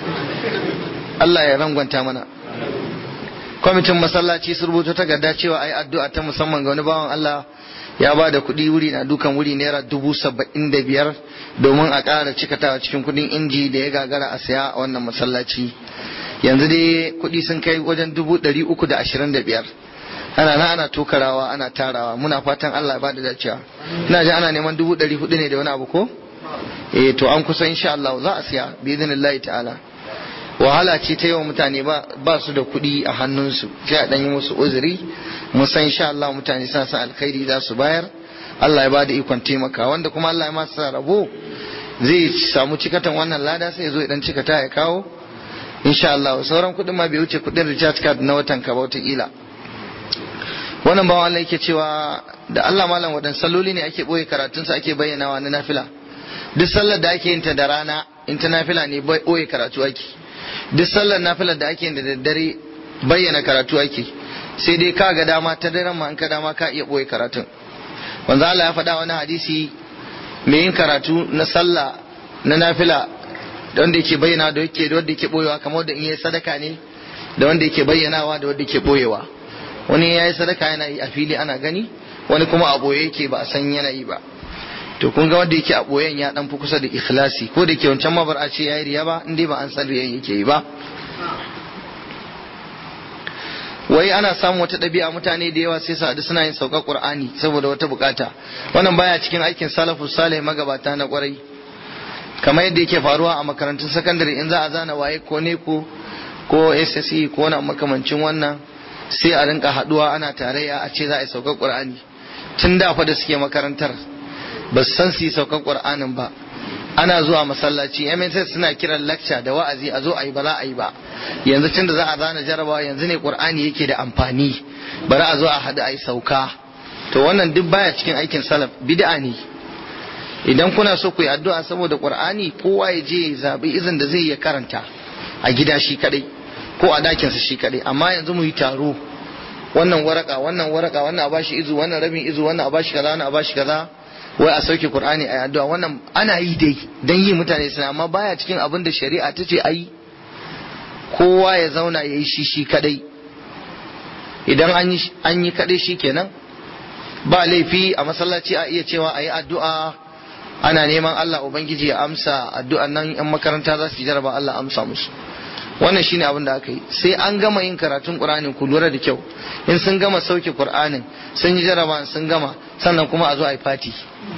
Allah ya rangwanta mana kwamitin masallaci sun rubuta takarda cewa ai addu'a ta musamman ga wani bawan Allah ya ba da kuɗi wuri na dukan wuri naira dubu saba'in da biyar domin a ƙara cikatawa cikin kuɗin inji da ya gagara a saya a wannan masallaci yanzu dai kuɗi sun kai wajen dubu ɗari uku da ashirin da biyar ana na ana tokarawa ana tarawa muna fatan Allah ya ba da dacewa ina ji ana neman dubu ɗari hudu ne da wani abu ko eh to an kusa insha Allah za a siya bi idinillahi ta'ala wahala ce ta yawan mutane ba su da kuɗi a hannunsu sai a ɗanyi musu uzuri mun san insha Allah mutane sa san alkhairi za su bayar Allah ya ba da ikon taimaka wanda kuma Allah ya masa rabo zai samu cikatan wannan lada sai ya zo idan cikata ya kawo insha Allah sauran kuɗin ma bai wuce kuɗin recharge card na watan ka ba wataƙila wannan bawan Allah yake cewa da Allah malam wadan salloli ne ake ɓoye karatunsa ake bayyanawa na nafila duk sallar da ake yin ta da rana in ta nafila ne ɓoye karatu ake duk sallar nafilar da ake da daddare bayyana karatu ake sai dai ka ga dama ta daren ma in ka dama ka iya boye karatun wanzu Allah ya faɗa wani hadisi mai yin karatu na sallah na nafila da wanda yake bayyana da yake da wanda yake boyewa kamar da in yi sadaka ne da wanda yake bayyanawa da wanda yake boyewa wani ya yi sadaka yana yi a fili ana gani wani kuma a boye yake ba a san yana yi ba to kun ga wanda yake a boyen ya dan fi kusa da ikhlasi ko da ke wancan mabar a ce yayi riya ba in dai ba an san riyan yake yi ba wai ana samun wata ɗabi'a mutane da yawa sai su haɗu suna yin sauka qur'ani saboda wata bukata wannan baya cikin aikin salafu salih magabata na kwarai kamar yadda yake faruwa a makarantun sakandare in za a zana waye ko ne ko ko SSE ko na makamancin wannan sai a rinka haɗuwa ana tarayya a ce za a yi sauka qur'ani tun da fa da suke makarantar ba su san su yi saukan ƙur'anin ba ana zuwa masallaci MSS suna kiran lecture da wa'azi a zo a yi ba za a yi ba yanzu tun da za a zana jarabawa yanzu ne ƙur'ani yake da amfani bari a zo a haɗu a yi sauka to wannan duk baya cikin aikin salaf bid'a ne idan kuna so ku yi addu'a saboda ƙur'ani kowa ya je ya zaɓi izin da zai iya karanta a gida shi kadai ko a dakinsa shi kadai amma yanzu mu yi taro wannan waraka wannan waraka wannan a bashi izu wannan rabin izu wannan a bashi kaza wannan a bashi kaza wai a sauke qur'ani a addu'a wannan ana yi dai dan yi mutane suna amma baya cikin abin da shari'a ta ce ayi kowa ya zauna ya yi shi shi kadai idan an yi an yi kadai shikenan ba laifi a masallaci a iya cewa ayi addu'a ana neman Allah ubangiji ya amsa addu'an nan yan makaranta za su yi jaraba Allah amsa musu wannan shine abin da aka yi sai an gama yin karatun qur'anin ku lura da kyau in sun gama sauke qur'anin sun yi jaraba sun gama sannan kuma a zo a yi fati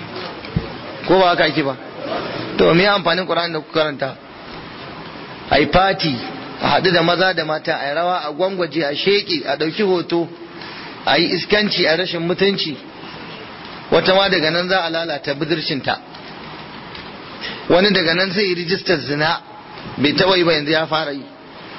ko ba haka ake ba to me amfanin qur'anin da ku karanta a yi fati a haɗu da maza da mata a yi rawa a gwangwaje a sheƙi a ɗauki hoto a yi iskanci a rashin mutunci wata ma daga nan za a lalata budurcinta wani daga nan zai yi rijistar zina bai taɓa yi ba yanzu ya fara yi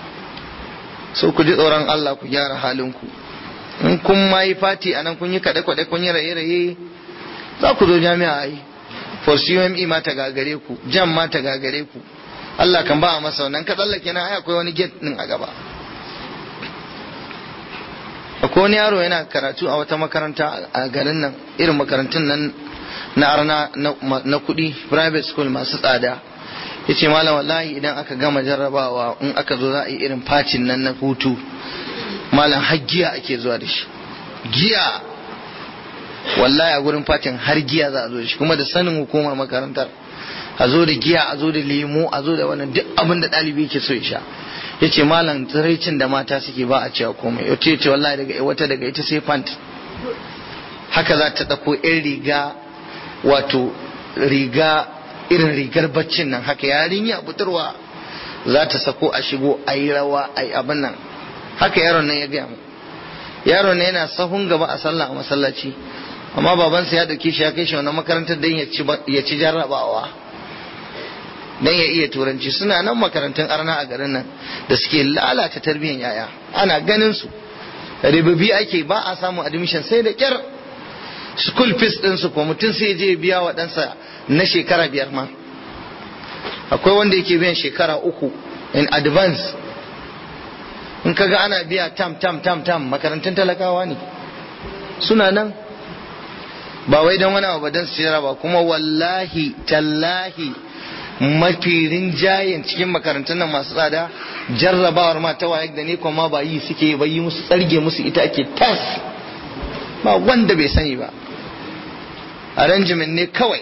so ku ji tsoron Allah ku gyara halinku in kun ma yi fati a nan kun yi kaɗe-kaɗe kun yi raye-raye za ku zo jami'a a yi for CUME ma ta gagare ku jam ma ta gagare ku Allah kan ba a masa wannan ka tsallake na ai akwai wani gate din a gaba akwai wani yaro yana karatu a wata makaranta a garin nan irin makarantun nan na arna na kuɗi private school masu tsada ya ce malam wallahi idan aka gama jarrabawa in aka zo za a yi irin facin nan na hutu malam har giya ake zuwa da shi giya wallahi a gurin facin har giya za a zo da shi kuma da sanin hukumar makarantar a zo da giya a zo da lemo a zo da wannan duk abin da ɗalibi yake so ya sha ya ce malam tsiraicin da mata suke ba a cewa komai ya ce wallahi daga wata daga ita sai fant haka za ta ɗauko 'yan riga wato riga irin rigar baccin nan haka yarinya buturwa za ta sako a shigo a yi rawa a yi abin nan haka yaron nan ya gaya mu yaron nan yana sahun gaba a sallah a masallaci amma babansa ya dauke shi ya kai shi wannan makarantar don ya ci jarrabawa don ya iya turanci suna nan makarantun arna a garin nan da suke lalata tarbiyyar yaya ana ganin su ribibi ake ba a samun admission sai da kyar school fees din su ko mutum sai je biya wa ɗansa na shekara biyar ma akwai wanda yake biyan shekara uku in advance in kaga ana biya tam tam tam tam makarantun talakawa ne suna nan ba wai don wani abu don su ba kuma wallahi tallahi mafi rinjayen cikin makarantun nan masu tsada jarrabawar ma ta waye da ne kuma ba yi suke ba yi musu tsarge musu ita ake tas ba wanda bai sani ba arrangement ne kawai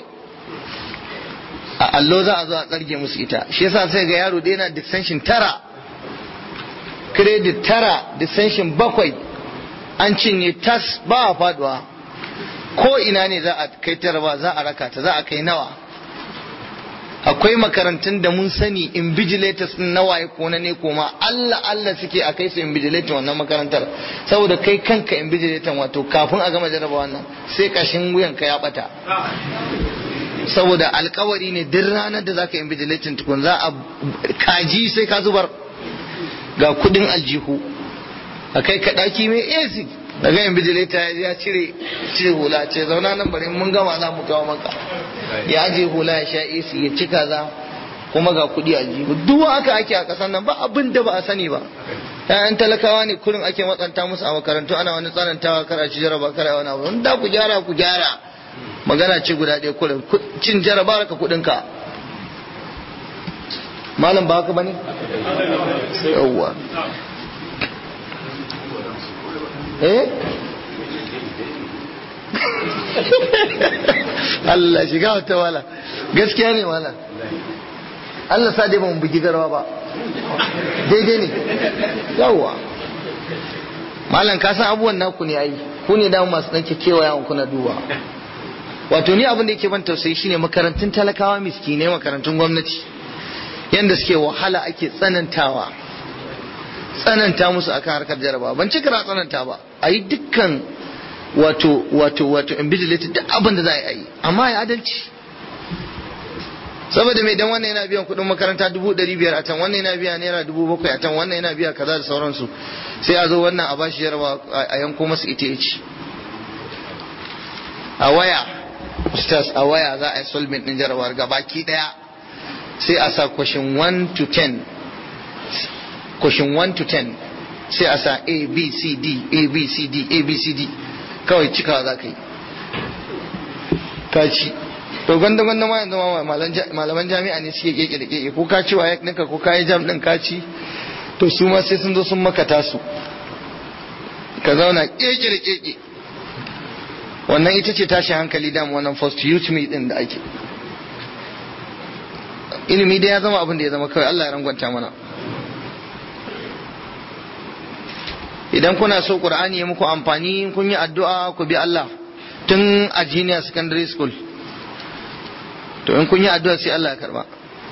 a allo za a zo a tsarge musu ita shi yasa sai ga yaro da yana dissension tara credit tara dissension bakwai an cinye tas ba a faduwa ko ina ne za a kai tara ba za a raka ta za a kai nawa akwai makarantun da mun sani invigilators din nawaye ko na ne koma Allah Allah suke a kai su invigilator wannan makarantar saboda kai kanka invigilator wato kafin a gama jarraba wannan sai kashin wuyan ka ya bata saboda alkawari ne duk ranar da zaka invigilator tukun za a kaji sai ka zubar ga kudin aljihu a kai ka daki mai AC daga invigilator ya cire cire hula ce zauna nan bari mun gama za mu kawo maka ya aje hula ya sha AC ya ci kaza kuma ga kuɗi a jihu duk haka ake a ƙasar nan ba abin da ba a sani ba ƴaƴan talakawa ne kurin ake matsanta musu a makarantu ana wani tsanantawa kara ci jaraba kara wani abu da ku gyara ku gyara magana ce guda ɗaya kurin cin jaraba ka kuɗin ka malam ba haka bane yawwa eh Allah shiga wata wala gaskiya ne wala Allah sa dai ba mu bugi garwa ba daidai ne yawwa malam ka san abubuwan naku ne ai ku ne damu masu dan kewa yawon kuna duba wato ni abin da yake ban tausayi shine makarantun talakawa miskinai makarantun gwamnati yanda suke wahala ake tsanantawa tsananta musu akan harkar jaraba ban cika na tsananta ba a yi dukkan wato wato wato invigilated duk abin da za a yi amma ya adalci saboda mai dan wannan yana biyan kuɗin makaranta dubu ɗari biyar a can wannan yana biya naira dubu bakwai a can wannan yana biya kaza da sauransu sai a zo wannan a bashi jaraba a yanko masa ita ya ci a waya ustaz a waya za a yi solvent ɗin jarabawar gabaki ɗaya sai a sa question 1 to 10 question 1 to 10 sai a sa a b c d a b c d a b c d kawai cikawa za ka yi ka ci to gwanda gwanda ma yanzu malaman jami'a ne suke keke da keke ko ka ci wa ɗinka ko ka yi jam ɗin ka ci to su ma sai sun zo sun maka tasu ka zauna keke da keke wannan ita ce tashi hankali dam wannan first youth me din da ake ilimi dai ya zama abin da ya zama kawai Allah ya rangwanta mana idan kuna so qur'ani ya muku amfani kun yi addu'a ku bi Allah tun a junior secondary school to in kun yi addu'a sai Allah ya karba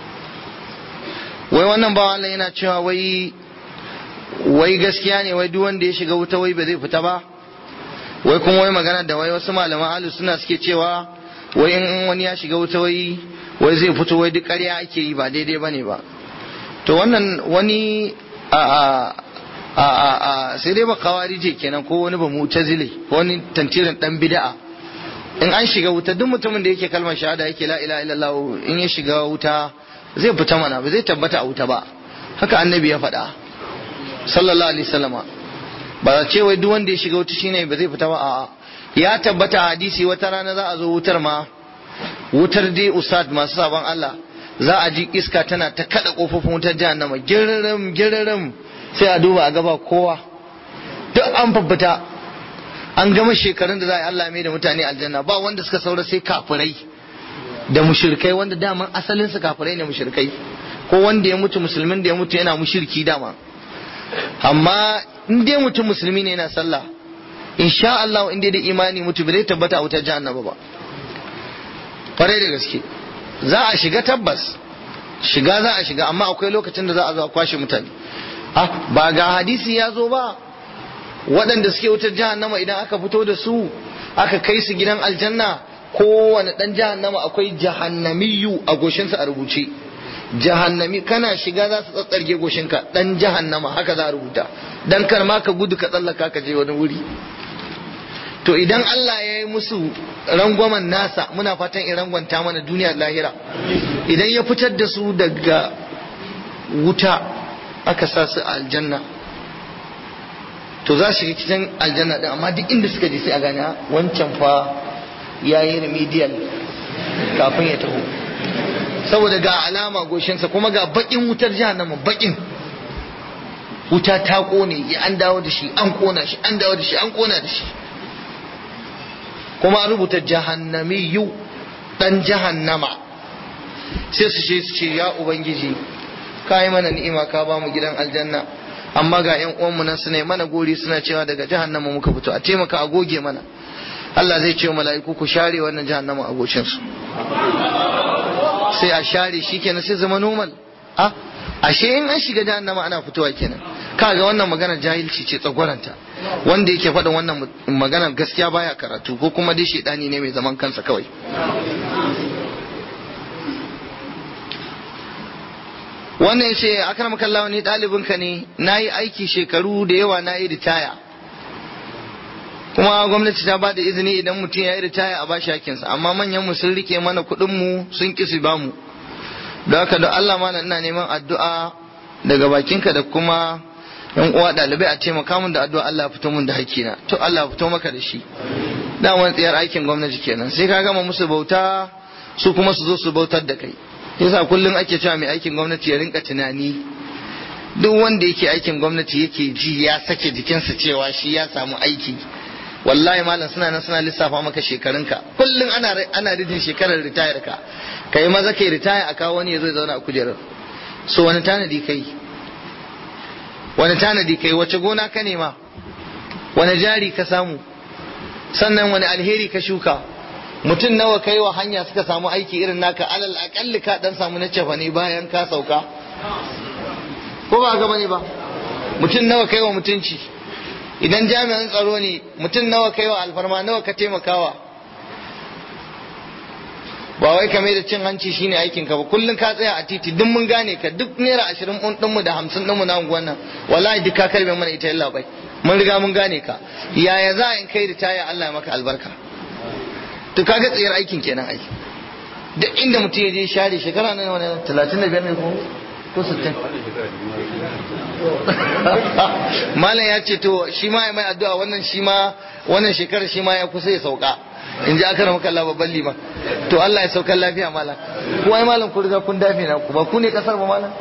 wai wannan ba Allah yana cewa wai wai gaskiya ne wai duk wanda ya shiga wuta wai ba zai fita ba wai kuma wai magana da wai wasu malaman ahlus suna suke cewa wai in wani ya shiga wuta wai wai zai fito wai duk ƙarya ake yi ba daidai bane ba to wannan wani a a a a sai dai ba kawarije kenan ko wani ba mutazile ko wani tantirin dan bid'a in an shiga wuta duk mutumin da yake kalmar shahada yake la ilaha illallah in ya shiga wuta zai fita mana ba zai tabbata a wuta ba haka annabi ya faɗa sallallahu alaihi wasallama ba ce wai duk wanda ya shiga wuta shine ba zai fita ba a'a ya tabbata hadisi wata rana za a zo wutar ma wutar dai usad masu sabon Allah za a ji iska tana ta kada kofofin wutar jahannama giririm giririm sai a duba a gaba kowa duk an faffita an gama shekarun da za a yi Allah mai da mutane aljanna ba wanda suka saura sai kafirai da mushrikai wanda daman asalin su kafirai ne mushrikai ko wanda ya mutu musulmin da ya mutu yana mushirki dama amma in dai mutum musulmi ne yana sallah insha Allah in dai da imani mutu bai tabbata a wutar jahannama ba kwarai da gaske za a shiga tabbas shiga za a shiga amma akwai lokacin da za a zo a kwashe mutane ah ba ga hadisi ya zo ba waɗanda suke wutar jahannama idan aka fito da su aka kai su gidan aljanna kowane ɗan jahannama akwai jahannamiyu a goshinsa a rubuce jahannami kana shiga za su tsatsarge goshinka dan jahannama haka za a rubuta dan kar ma ka gudu ka tsallaka ka je wani wuri to idan Allah ya yi musu rangwamen nasa muna fatan in rangwanta mana duniya lahira idan ya fitar da su daga wuta aka sa su a aljanna to za su shiga cikin aljanna din amma duk inda suka je sai a gane wancan fa ya yi remedial kafin ya taho saboda ga alama goshinsa kuma ga bakin wutar jahannama bakin wuta ta kone ya an dawo da shi an kona shi an dawo da shi an kona da shi kuma an rubuta jahannamiyu dan jahannama sai su ce su ce ya ubangiji ka yi mana ni'ima ka ba mu gidan aljanna amma ga yan uwanmu nan su ne mana gori suna cewa daga jahannama muka fito a taimaka a goge mana Allah zai ce wa mala'iku ku share wannan jahannama a gocinsu sai a share shi kenan sai zama normal a ashe in an shiga jahannama ana fitowa kenan kaga wannan magana jahilci ce tsagwaranta wanda yake faɗin wannan magana gaskiya baya karatu ko kuma dai shedani ne mai zaman kansa kawai wannan ya ce akram kallawa ni ɗalibinka ne na yi aiki shekaru da yawa na yi ritaya kuma gwamnati ta bada izini idan mutum ya yi ritaya a bashi hakinsa amma manyan mu sun rike mana kuɗin mu sun ƙi su ba mu da haka da Allah mana ina neman addu'a daga bakinka da kuma yan uwa ɗalibai a taimaka mun da addu'a Allah fito mun da hakina to Allah fito maka da shi da wani tsayar aikin gwamnati kenan sai ka gama musu bauta su kuma su zo su bautar da kai yasa kullum ake cewa mai aikin gwamnati ya rinka tunani duk wanda yake aikin gwamnati yake ji ya sake jikinsa cewa shi ya samu aiki wallahi malam suna nan suna lissafa maka shekarunka kullum ana ana rijin shekarar ritayar ka kai maza kai ritaya a kawo wani ya zo zauna a kujerar so wani tanadi kai wani tanadi kai wace gona ka nema wani jari ka samu sannan wani alheri ka shuka mutum nawa kai wa hanya suka samu aiki irin naka alal akalli ka dan samu na cefa ne bayan ka sauka ko ba gaba ne ba mutum nawa kai wa mutunci idan jami'an tsaro ne mutum nawa kai wa alfarma nawa ka taimakawa ba wai kame da cin hanci shine aikin ka ba kullun ka tsaya a titi duk mun gane ka duk naira ashirin din mu da hamsin din mu na unguwan nan wallahi duk ka karbe mana ita yalla bai mun riga mun gane ka yaya za in kai ritaya Allah ya maka albarka to kaga tsayar aikin kenan ai duk inda mutum ya je share shekara nan wani 35 ne ko ko 60 malam ya ce to shi ma ya mai addu'a wannan shi ma wannan shekarar shi ma ya kusa ya sauka in ji aka ramaka Allah babban liman to Allah ya saukar lafiya malam ko ai malam ku riga kun dafe na ku ba ku ne kasar ba malam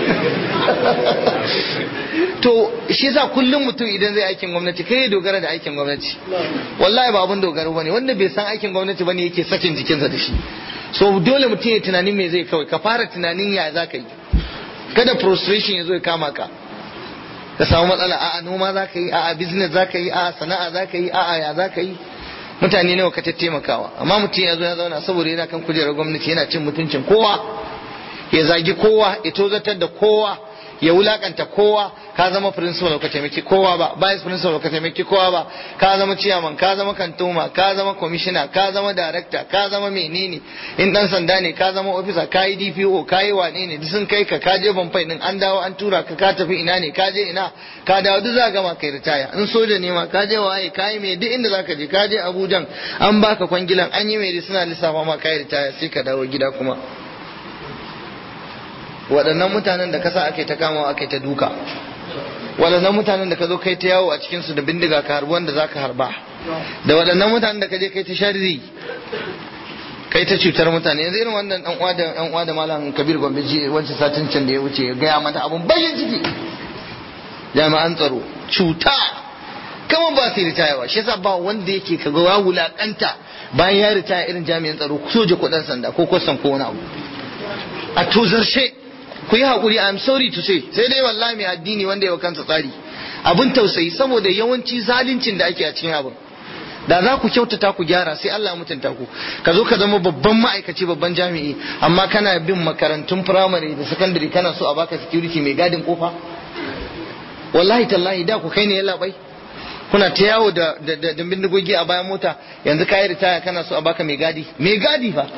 to shi yasa kullum mutum idan zai aikin gwamnati kai ya dogara da aikin gwamnati wallahi ba abun dogaro bane wanda bai san aikin gwamnati bane yake sakin jikinsa da shi so dole mutum ya tunanin me zai kawai ka fara tunanin ya za ka yi kada frustration ya zo ya kama ka ka samu matsala a'a noma za ka yi a'a business za ka yi a'a sana'a za ka yi a'a ya za ka yi mutane nawa ka taimakawa amma mutum ya zo ya zauna saboda yana kan kujerar gwamnati yana cin mutuncin kowa ya zagi kowa ya tozatar da kowa ya wulakanta kowa ka zama principal ka taimaki kowa ba vice principal ka taimaki kowa ba ka zama chairman ka zama kantoma ka zama commissioner ka zama director ka zama menene in dan sanda ne ka zama officer ka yi DPO ka yi wane ne duk sun kai ka ka je banfai din an dawo an tura ka ka tafi ina ne ka je ina ka dawo duk za gama kai ritaya in soja ne ma ka je waye ka yi mai duk inda zaka je ka je Abuja an baka kwangilan an yi mai suna lissafa ma ka yi ritaya sai ka dawo gida kuma waɗannan mutanen da kasa ake ta kama ake ta duka waɗannan mutanen da ka zo kai ta yawo a cikinsu da bindiga ka harbi wanda za ka harba da waɗannan mutanen da ka je kai ta sharri kai ta cutar mutane yanzu irin wannan dan uwa da dan uwa da malam kabir gombe ji wancan satin can da ya wuce ya gaya mata abun bayan ciki jami'an tsaro cuta kama ba su ritaya shi yasa ba wanda yake kaga ya wulakanta bayan ya ritaya irin jami'an tsaro soja ko dan sanda ko kwasan ko wani abu a tozarshe ku yi haƙuri I'm sorry to say sai dai wallahi mai addini wanda ya kansa tsari abin tausayi saboda yawanci zaluncin da ake a cikin abin da za ku kyautata ku gyara sai Allah mutunta ku ka zo ka zama babban ma'aikaci babban jami'i amma kana bin makarantun firamare da sakandare kana so a baka security mai gadin kofa wallahi tallahi da ku kai ne ya labai kuna ta yawo da da bindigogi a bayan mota yanzu ka yi ritaya kana so a baka mai gadi mai gadi fa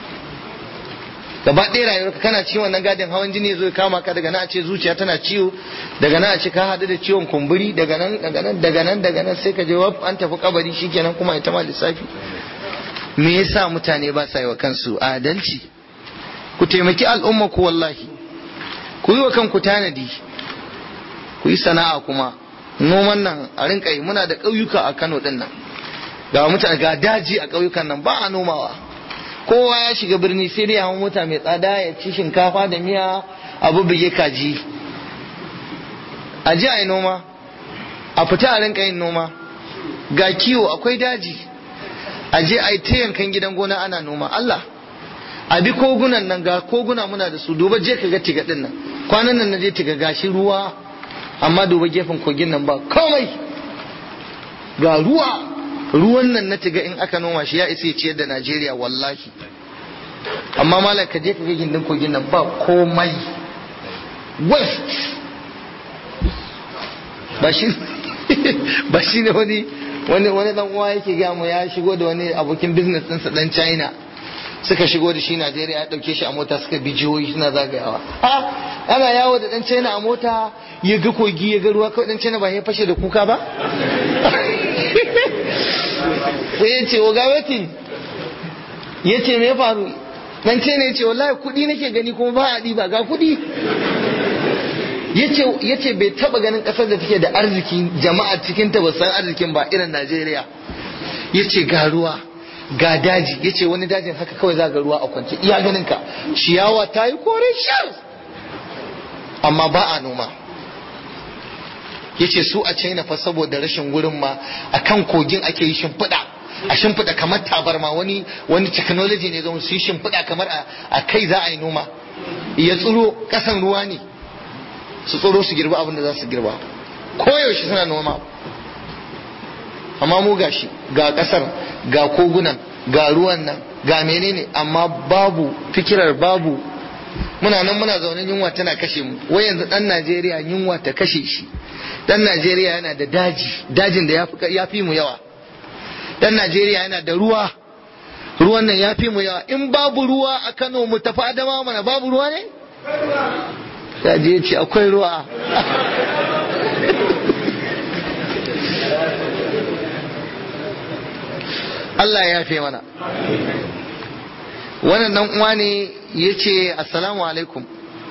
gaba ɗaya rayuwarka kana ciwon wannan gadin hawan jini zo kama ka daga nan a ce zuciya tana ciwo daga nan a ce ka haɗu da ciwon kumburi daga nan daga nan daga nan daga nan sai ka je wab an tafi kabari shikenan kuma ita ma lissafi me yasa mutane ba sa yi wa kansu adalci ku taimaki al'umma ku wallahi ku yi wa kanku tanadi ku yi sana'a kuma noman nan a rinka yi muna da ƙauyuka a Kano din nan ga mutane ga daji a ƙauyukan nan ba a nomawa kowa ya shiga birni sai dai hawan mota mai tsada ya ci shinkafa da miya abu bige kaji a ji a yi noma a fita a rinka yin noma ga kiwo akwai daji a je a yi ta yankan gidan gona ana noma Allah a bi kogunan nan ga koguna muna da su duba je ka ga tiga din nan kwanan nan na je tiga gashi ruwa amma duba gefen kogin nan ba komai ga ruwa ruwan nan na tiga in aka noma shi ya isa ya ciyar da Najeriya wallahi amma malam ka je ka ga gindin kogin nan ba komai west ba shi ba shi ne wani wani wani dan uwa yake ga mu ya shigo da wani abokin business ɗinsa dan China suka shigo da shi Najeriya ya dauke shi a mota suka bi jihohi suna zagayawa ha ana yawo da dan China a mota ya ga kogi ya ga ruwa kawai dan China ba ya fashe da kuka ba sai ya ce oga wetin ya ce me faru dan China ya ce wallahi kuɗi nake gani kuma ba a ba ga kuɗi ya ce bai taba ganin ƙasar da take da arziki jama'a cikin ta ba san arzikin ba irin Najeriya ya ce ga ruwa ga daji ya ce wani dajin haka kawai za ga ruwa a kwance iya ganin ka ciyawa ta yi kore shar amma ba a noma ya ce su a china fa saboda rashin wurin ma a kan kogin ake yi shimfiɗa a shimfiɗa kamar tabarma wani wani technology ne zama su yi shimfiɗa kamar a kai za a yi noma ya tsiro ƙasan ruwa ne su tsoro su girba abin da za su girba koyaushe suna noma amma mu gashi ga kasar ga kogunan ga ruwan nan ga menene amma babu fikirar babu muna nan muna zaune yunwa tana kashe mu wai yanzu dan Najeriya yunwa ta kashe shi dan Najeriya yana da daji dajin da ya fi mu yawa dan Najeriya yana da ruwa ruwan nan ya fi mu yawa in babu ruwa a Kano mu tafi Adama mana babu ruwa ne ya je ce akwai ruwa Allah ya fi mana wannan dan uwa ne ya ce assalamu alaikum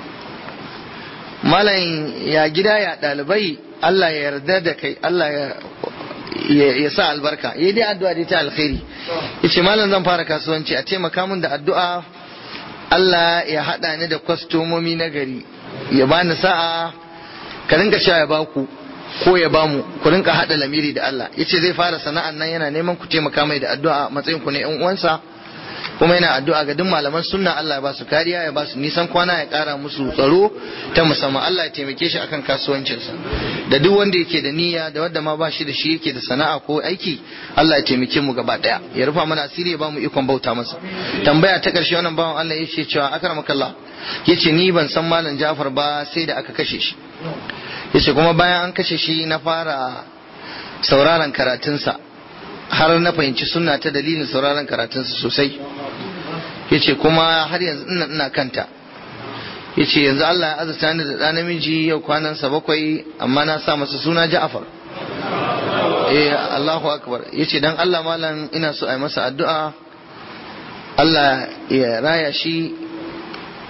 malam ya gida ya ɗalibai Allah ya yarda da kai Allah ya sa albarka ya dai addu'a dai ta alkhairi ya ce malam zan fara kasuwanci a taimaka min da addu'a Allah ya haɗa ni da kwastomomi na gari ya bani sa'a ka rinka sha ya baku ko ya bamu ku rinka hada lamiri da Allah yace zai fara sana'an nan yana neman ku taimaka mai da addu'a matsayin ku ne yan uwansa kuma yana addu'a ga duk malaman sunna Allah ya ba su kariya ya ba su nisan kwana ya kara musu tsaro ta musamman Allah ya taimake shi akan kasuwancinsa da duk wanda yake da niyya da wanda ma ba shi da shi yake da sana'a ko aiki Allah ya taimake mu gaba daya ya rufa mana asiri ya ba mu ikon bauta masa tambaya ta karshe wannan bawan Allah yace cewa akramakallah yace ni ban san malam Jafar ba sai da aka kashe shi yace kuma bayan an kashe shi na fara sauraron karatunsa har na fahimci sunna ta dalilin sauraron karatunsa sosai yace kuma har yanzu ina ina kanta yace yanzu Allah ya azurta ni da ɗan namiji yau kwanansa bakwai amma na sa masa suna Ja'far eh Allahu akbar yace dan Allah malam ina so a yi masa addu'a Allah ya raya shi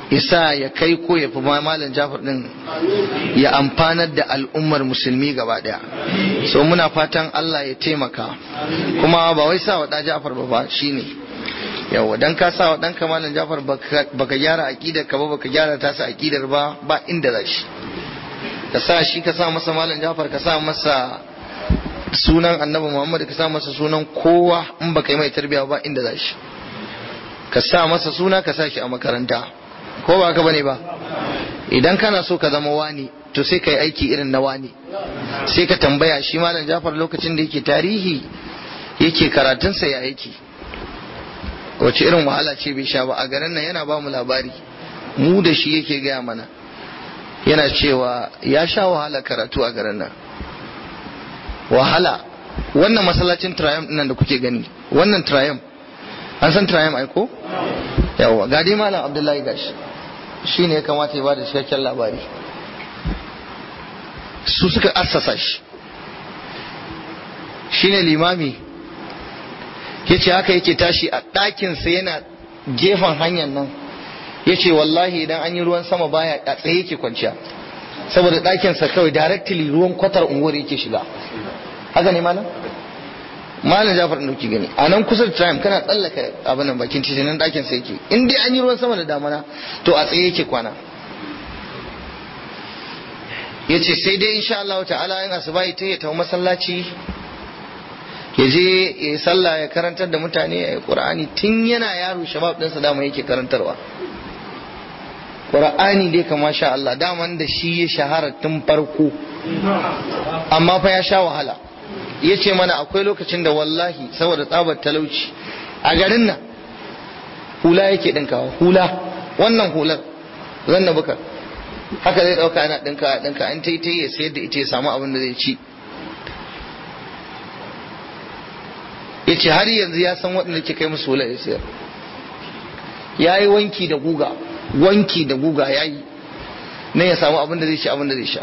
isa ya kai ko ya fi malam jafar din ya amfanar da al'ummar musulmi gaba daya so muna fatan Allah ya taimaka kuma ba wai sa wa da jafar ba ba shine yawa dan ka sa wa dan malam jafar baka gyara aqidar ka ba baka gyara tasa aqidar ba ba inda za shi ka sa shi ka sa masa malam jafar ka sa masa sunan annabi muhammad ka sa masa sunan kowa in baka yi mai tarbiya ba inda za shi ka sa masa suna ka sa shi a makaranta ko ba ka bane ba idan kana so ka zama wani to sai ka yi aiki irin na wani sai ka tambaya shi malam jafar lokacin da yake tarihi yake karatunsa ya aiki wace irin wahala ce bai sha ba a garin nan yana ba mu labari mu da shi yake gaya mana yana cewa ya sha wahala karatu a garin nan wahala wannan masallacin triumph nan da kuke gani wannan triumph an san triumph ai ko yawa ga dai malam abdullahi gashi shi ne ya kamata ya bada cikakken labari su suka assasa shi shi ne limami ya ce haka yake tashi a ɗakinsa yana gefen hanyar nan ya ce wallahi idan an yi ruwan sama baya a tsaye yake kwanciya saboda ɗakinsa kawai directly ruwan kwatar unguwar yake shiga haka ne malam malam jafar ɗauki gani a nan kusa da time kana tsallaka abin nan bakin titi nan ɗakin sa yake in dai an yi ruwan sama da damana to a tsaye yake kwana ya ce sai dai insha Allah ta'ala in asuba ita ya tafi masallaci ya je ya yi sallah ya karantar da mutane ya yi qur'ani tun yana yaro shabab ɗinsa dama yake karantarwa qur'ani dai kama sha Allah daman da shi ya shahara tun farko amma fa ya sha wahala ya ce mana akwai lokacin da wallahi saboda tsabar talauci a garin nan hula yake ɗinkawa hula wannan hular zan na buka haka zai ɗauka yana ɗinka ɗinka an ta yi ya sayar da ita ya samu abin da zai ci ya ce har yanzu ya san waɗanda ke kai musu hula ya sayar ya yi wanki da guga wanki da guga ya yi na ya samu abin da zai ci abin da zai sha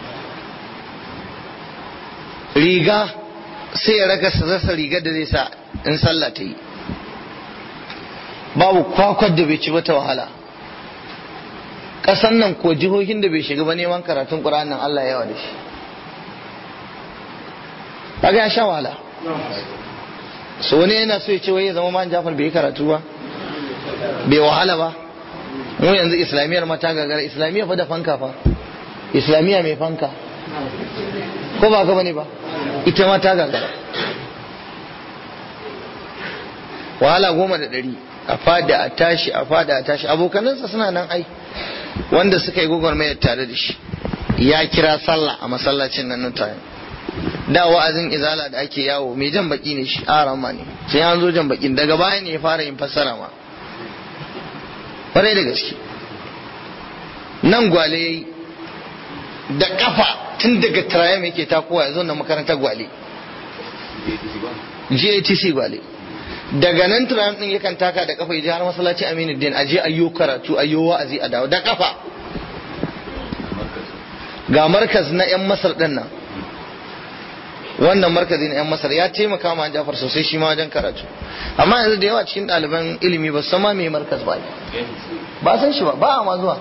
riga sai ya raka rasa rigar da zai sa in sallah ta yi babu kwakwar da bai ci wata wahala ƙasan nan ko jihohin da bai shiga ba neman karatun ƙura'an nan Allah yawa da shi kaga ya sha wahala so wani yana so ya ce wai ya zama man jafar bai yi karatu ba bai wahala ba mu yanzu islamiyar mata gagara islamiyya fa da fanka fa islamiyya mai fanka ko ba ka bane ba ita ma ta gagara wahala goma da ɗari a fada a tashi a fada a tashi abokanansa suna nan ai wanda suka yi gwagwarmayar tare da shi ya kira sallah a masallacin nan nan tayin da wa'azin izala da ake yawo mai jan baki ne shi a rama ne sai an zo jan bakin daga baya ne ya fara yin fassara ma kwarai da gaske nan gwale yayi da kafa tun daga trayam yake takowa ya zo na makarantar gwale GATC gwale daga nan trayam din yakan taka da kafa ya je har masallaci Aminu Din aje ayyo karatu ayyo wa'azi a dawo da kafa ga markaz na yan Masar din nan wannan markazi na yan Masar ya taimaka ma Jafar sosai shi ma wajen karatu amma yanzu da yawa cikin ɗaliban ilimi ba san ma me markaz ba ba san shi ba ba a ma zuwa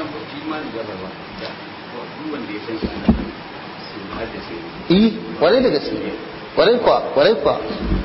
yi kwarai da gaske kwarai kwa kwarai kwa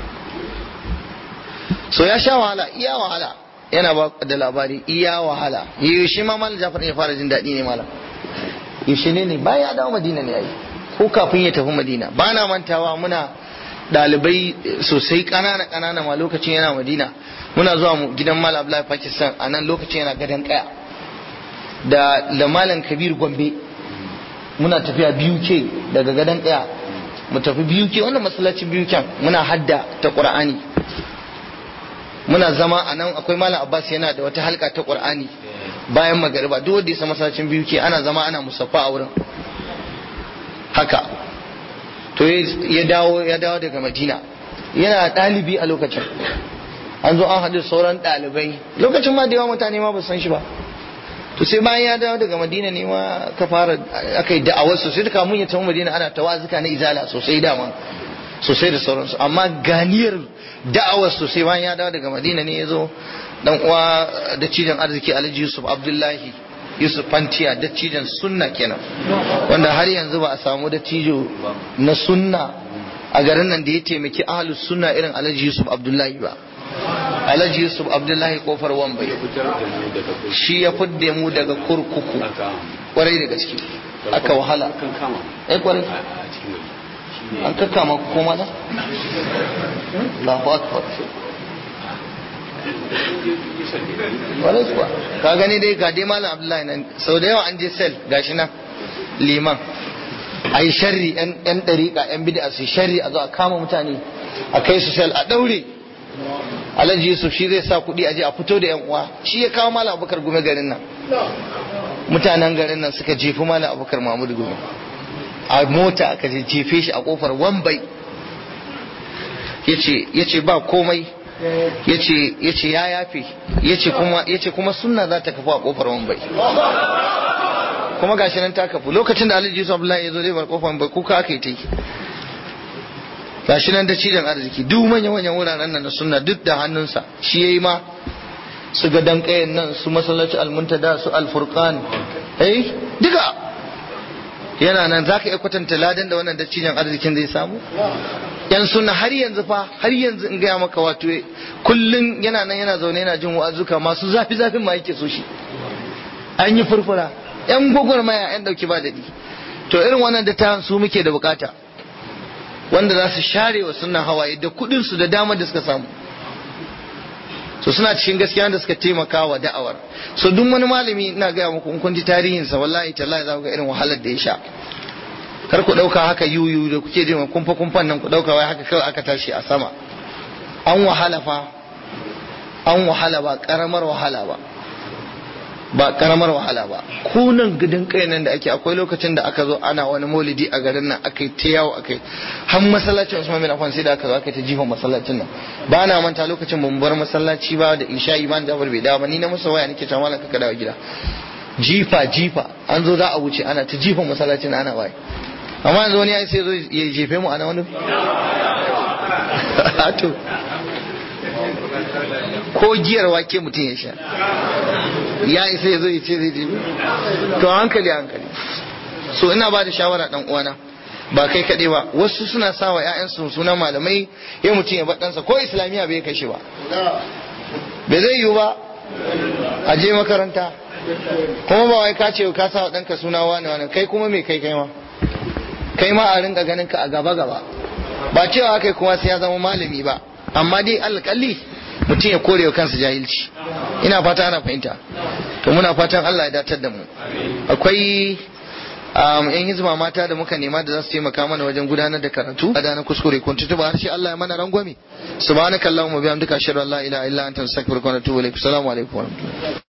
so ya sha wahala iya wahala yana ba da labari iya wahala yaushe ma malam jafar ya fara jin daɗi ne malam yaushe ne ne bayan ya dawo madina ne yayi ko kafin ya tafi madina ba na mantawa muna ɗalibai sosai ƙanana ƙanana ma lokacin yana madina muna zuwa mu gidan malam abdullahi pakistan a nan lokacin yana gadon kaya da da malam kabir gombe muna tafiya biyu ke daga gadon kaya mu tafi biyu ke wannan masallacin biyu kyan muna hadda ta qur'ani muna zama a nan akwai malam abbas yana da wata halka ta qur'ani bayan magariba duk wanda ya san masallacin biyu ke ana zama ana musaffa a wurin haka to ya dawo ya dawo daga madina yana ɗalibi a lokacin an zo an haɗu sauran ɗalibai lokacin ma da yawa mutane ma ba san shi ba to sai bayan ya dawo daga madina ne ma ka fara aka yi da'awar sosai da kamun ya tafi madina ana tawazuka na izala sosai dama sosai da sauransu amma ganiyar da'awar sosai bayan ya dawo daga madina ne ya zo dan uwa da cijan arziki alhaji yusuf abdullahi yusuf fantiya da cijan sunna kenan wanda har yanzu ba a samu da cijo na sunna a garin nan da ya taimaki ahlus sunna irin alhaji yusuf abdullahi ba alhaji yusuf abdullahi kofar wambai shi ya fidda mu daga kurkuku kwarai da gaske aka wahala eh kwarai an kakkama ku koma na Allahu akbar kwarai kuwa ka gani dai ga dai malam abdullahi nan sau da yawa an je sel gashi nan liman a yi sharri yan ɗariƙa yan bid'a su sharri a zo a kama mutane a kai su sel a ɗaure alhaji yusuf shi zai sa kuɗi a je a fito da yan uwa shi ya kawo malam abubakar gume garin nan mutanen garin nan suka jefi malam abubakar mahmud gume a mota aka je jefe shi a kofar wambai ya ce ba komai ya ce ya yafe ya ce kuma sunna za ta kafu a kofar wambai kuma gashi nan ta kafu lokacin da alhaji yusuf abdullahi ya zo zai bar kofar wambai kuka aka yi ta yi gashi nan da cidan arziki duk manyan manyan wuraren nan na sunna duk da hannunsa shi yayi ma su ga dankayen nan su masallaci almuntada su alfurqan eh duka yana nan zaka iya kwatanta ladan da wannan dattijan arzikin zai samu yan sunna har yanzu fa har yanzu in gaya maka wato kullun yana nan yana zaune yana jin wa'azuka masu zafi zafin ma yake so shi an yi furfura yan gwagwarmaya yan dauki ba daɗi to irin wannan dattawan su muke da bukata wanda za su share wa sunnan hawaye da kudin su da damar da suka samu so suna cikin gaskiya da suka taimaka wa da'awar so duk wani malami ina gaya muku in kun ji tarihinsa wallahi tallahi za ku ga irin wahalar da ya sha kar ku dauka haka yuyu da kuke jin kumfa kumfan nan ku dauka wai haka kawai aka tashi a sama an wahala fa an wahala ba karamar wahala ba ba karamar wahala ba kunan gidan kai nan da ake akwai lokacin da aka zo ana wani maulidi a garin nan aka yi ta yawo aka yi har masallacin Usman bin Affan sai da aka zo aka ta jifa masallacin nan ba na manta lokacin mun bar masallaci ba da isha iman Jafar bai dawo ba ni na masa waya nake cewa malaka ka dawo gida jifa jifa an zo za a wuce ana ta jifa masallacin ana waye amma yanzu wani ya sai zo ya jefe mu ana wani to ko giyar wake mutum ya sha ya isa ya zo ya ce zai jefe to hankali hankali so ina ba da shawara dan uwana ba kai kaɗai ba wasu suna sa wa 'ya'yansu sunan malamai ya mutum ya baɗansa ko islamiyya bai kashe ba bai zai yiwu ba a je makaranta kuma ba wai ka ce ka sa wa ɗanka suna wani wani kai kuma me kai kai ma kai ma a rinka ganin ka a gaba gaba ba cewa kai kuma sai ya zama malami ba amma dai alƙalli mutum ya kore wa kansa jahilci ina fata ana fahimta to muna fatan Allah ya datar da mu akwai yan hizma mata da muka nema da za su taimaka mana wajen gudanar da karatu da na kuskure kun tutuba harshe Allah ya mana rangwame subhanakallahumma bihamdika ashhadu an la ilaha illa anta astaghfiruka wa atubu ilaik assalamu alaikum wa rahmatullahi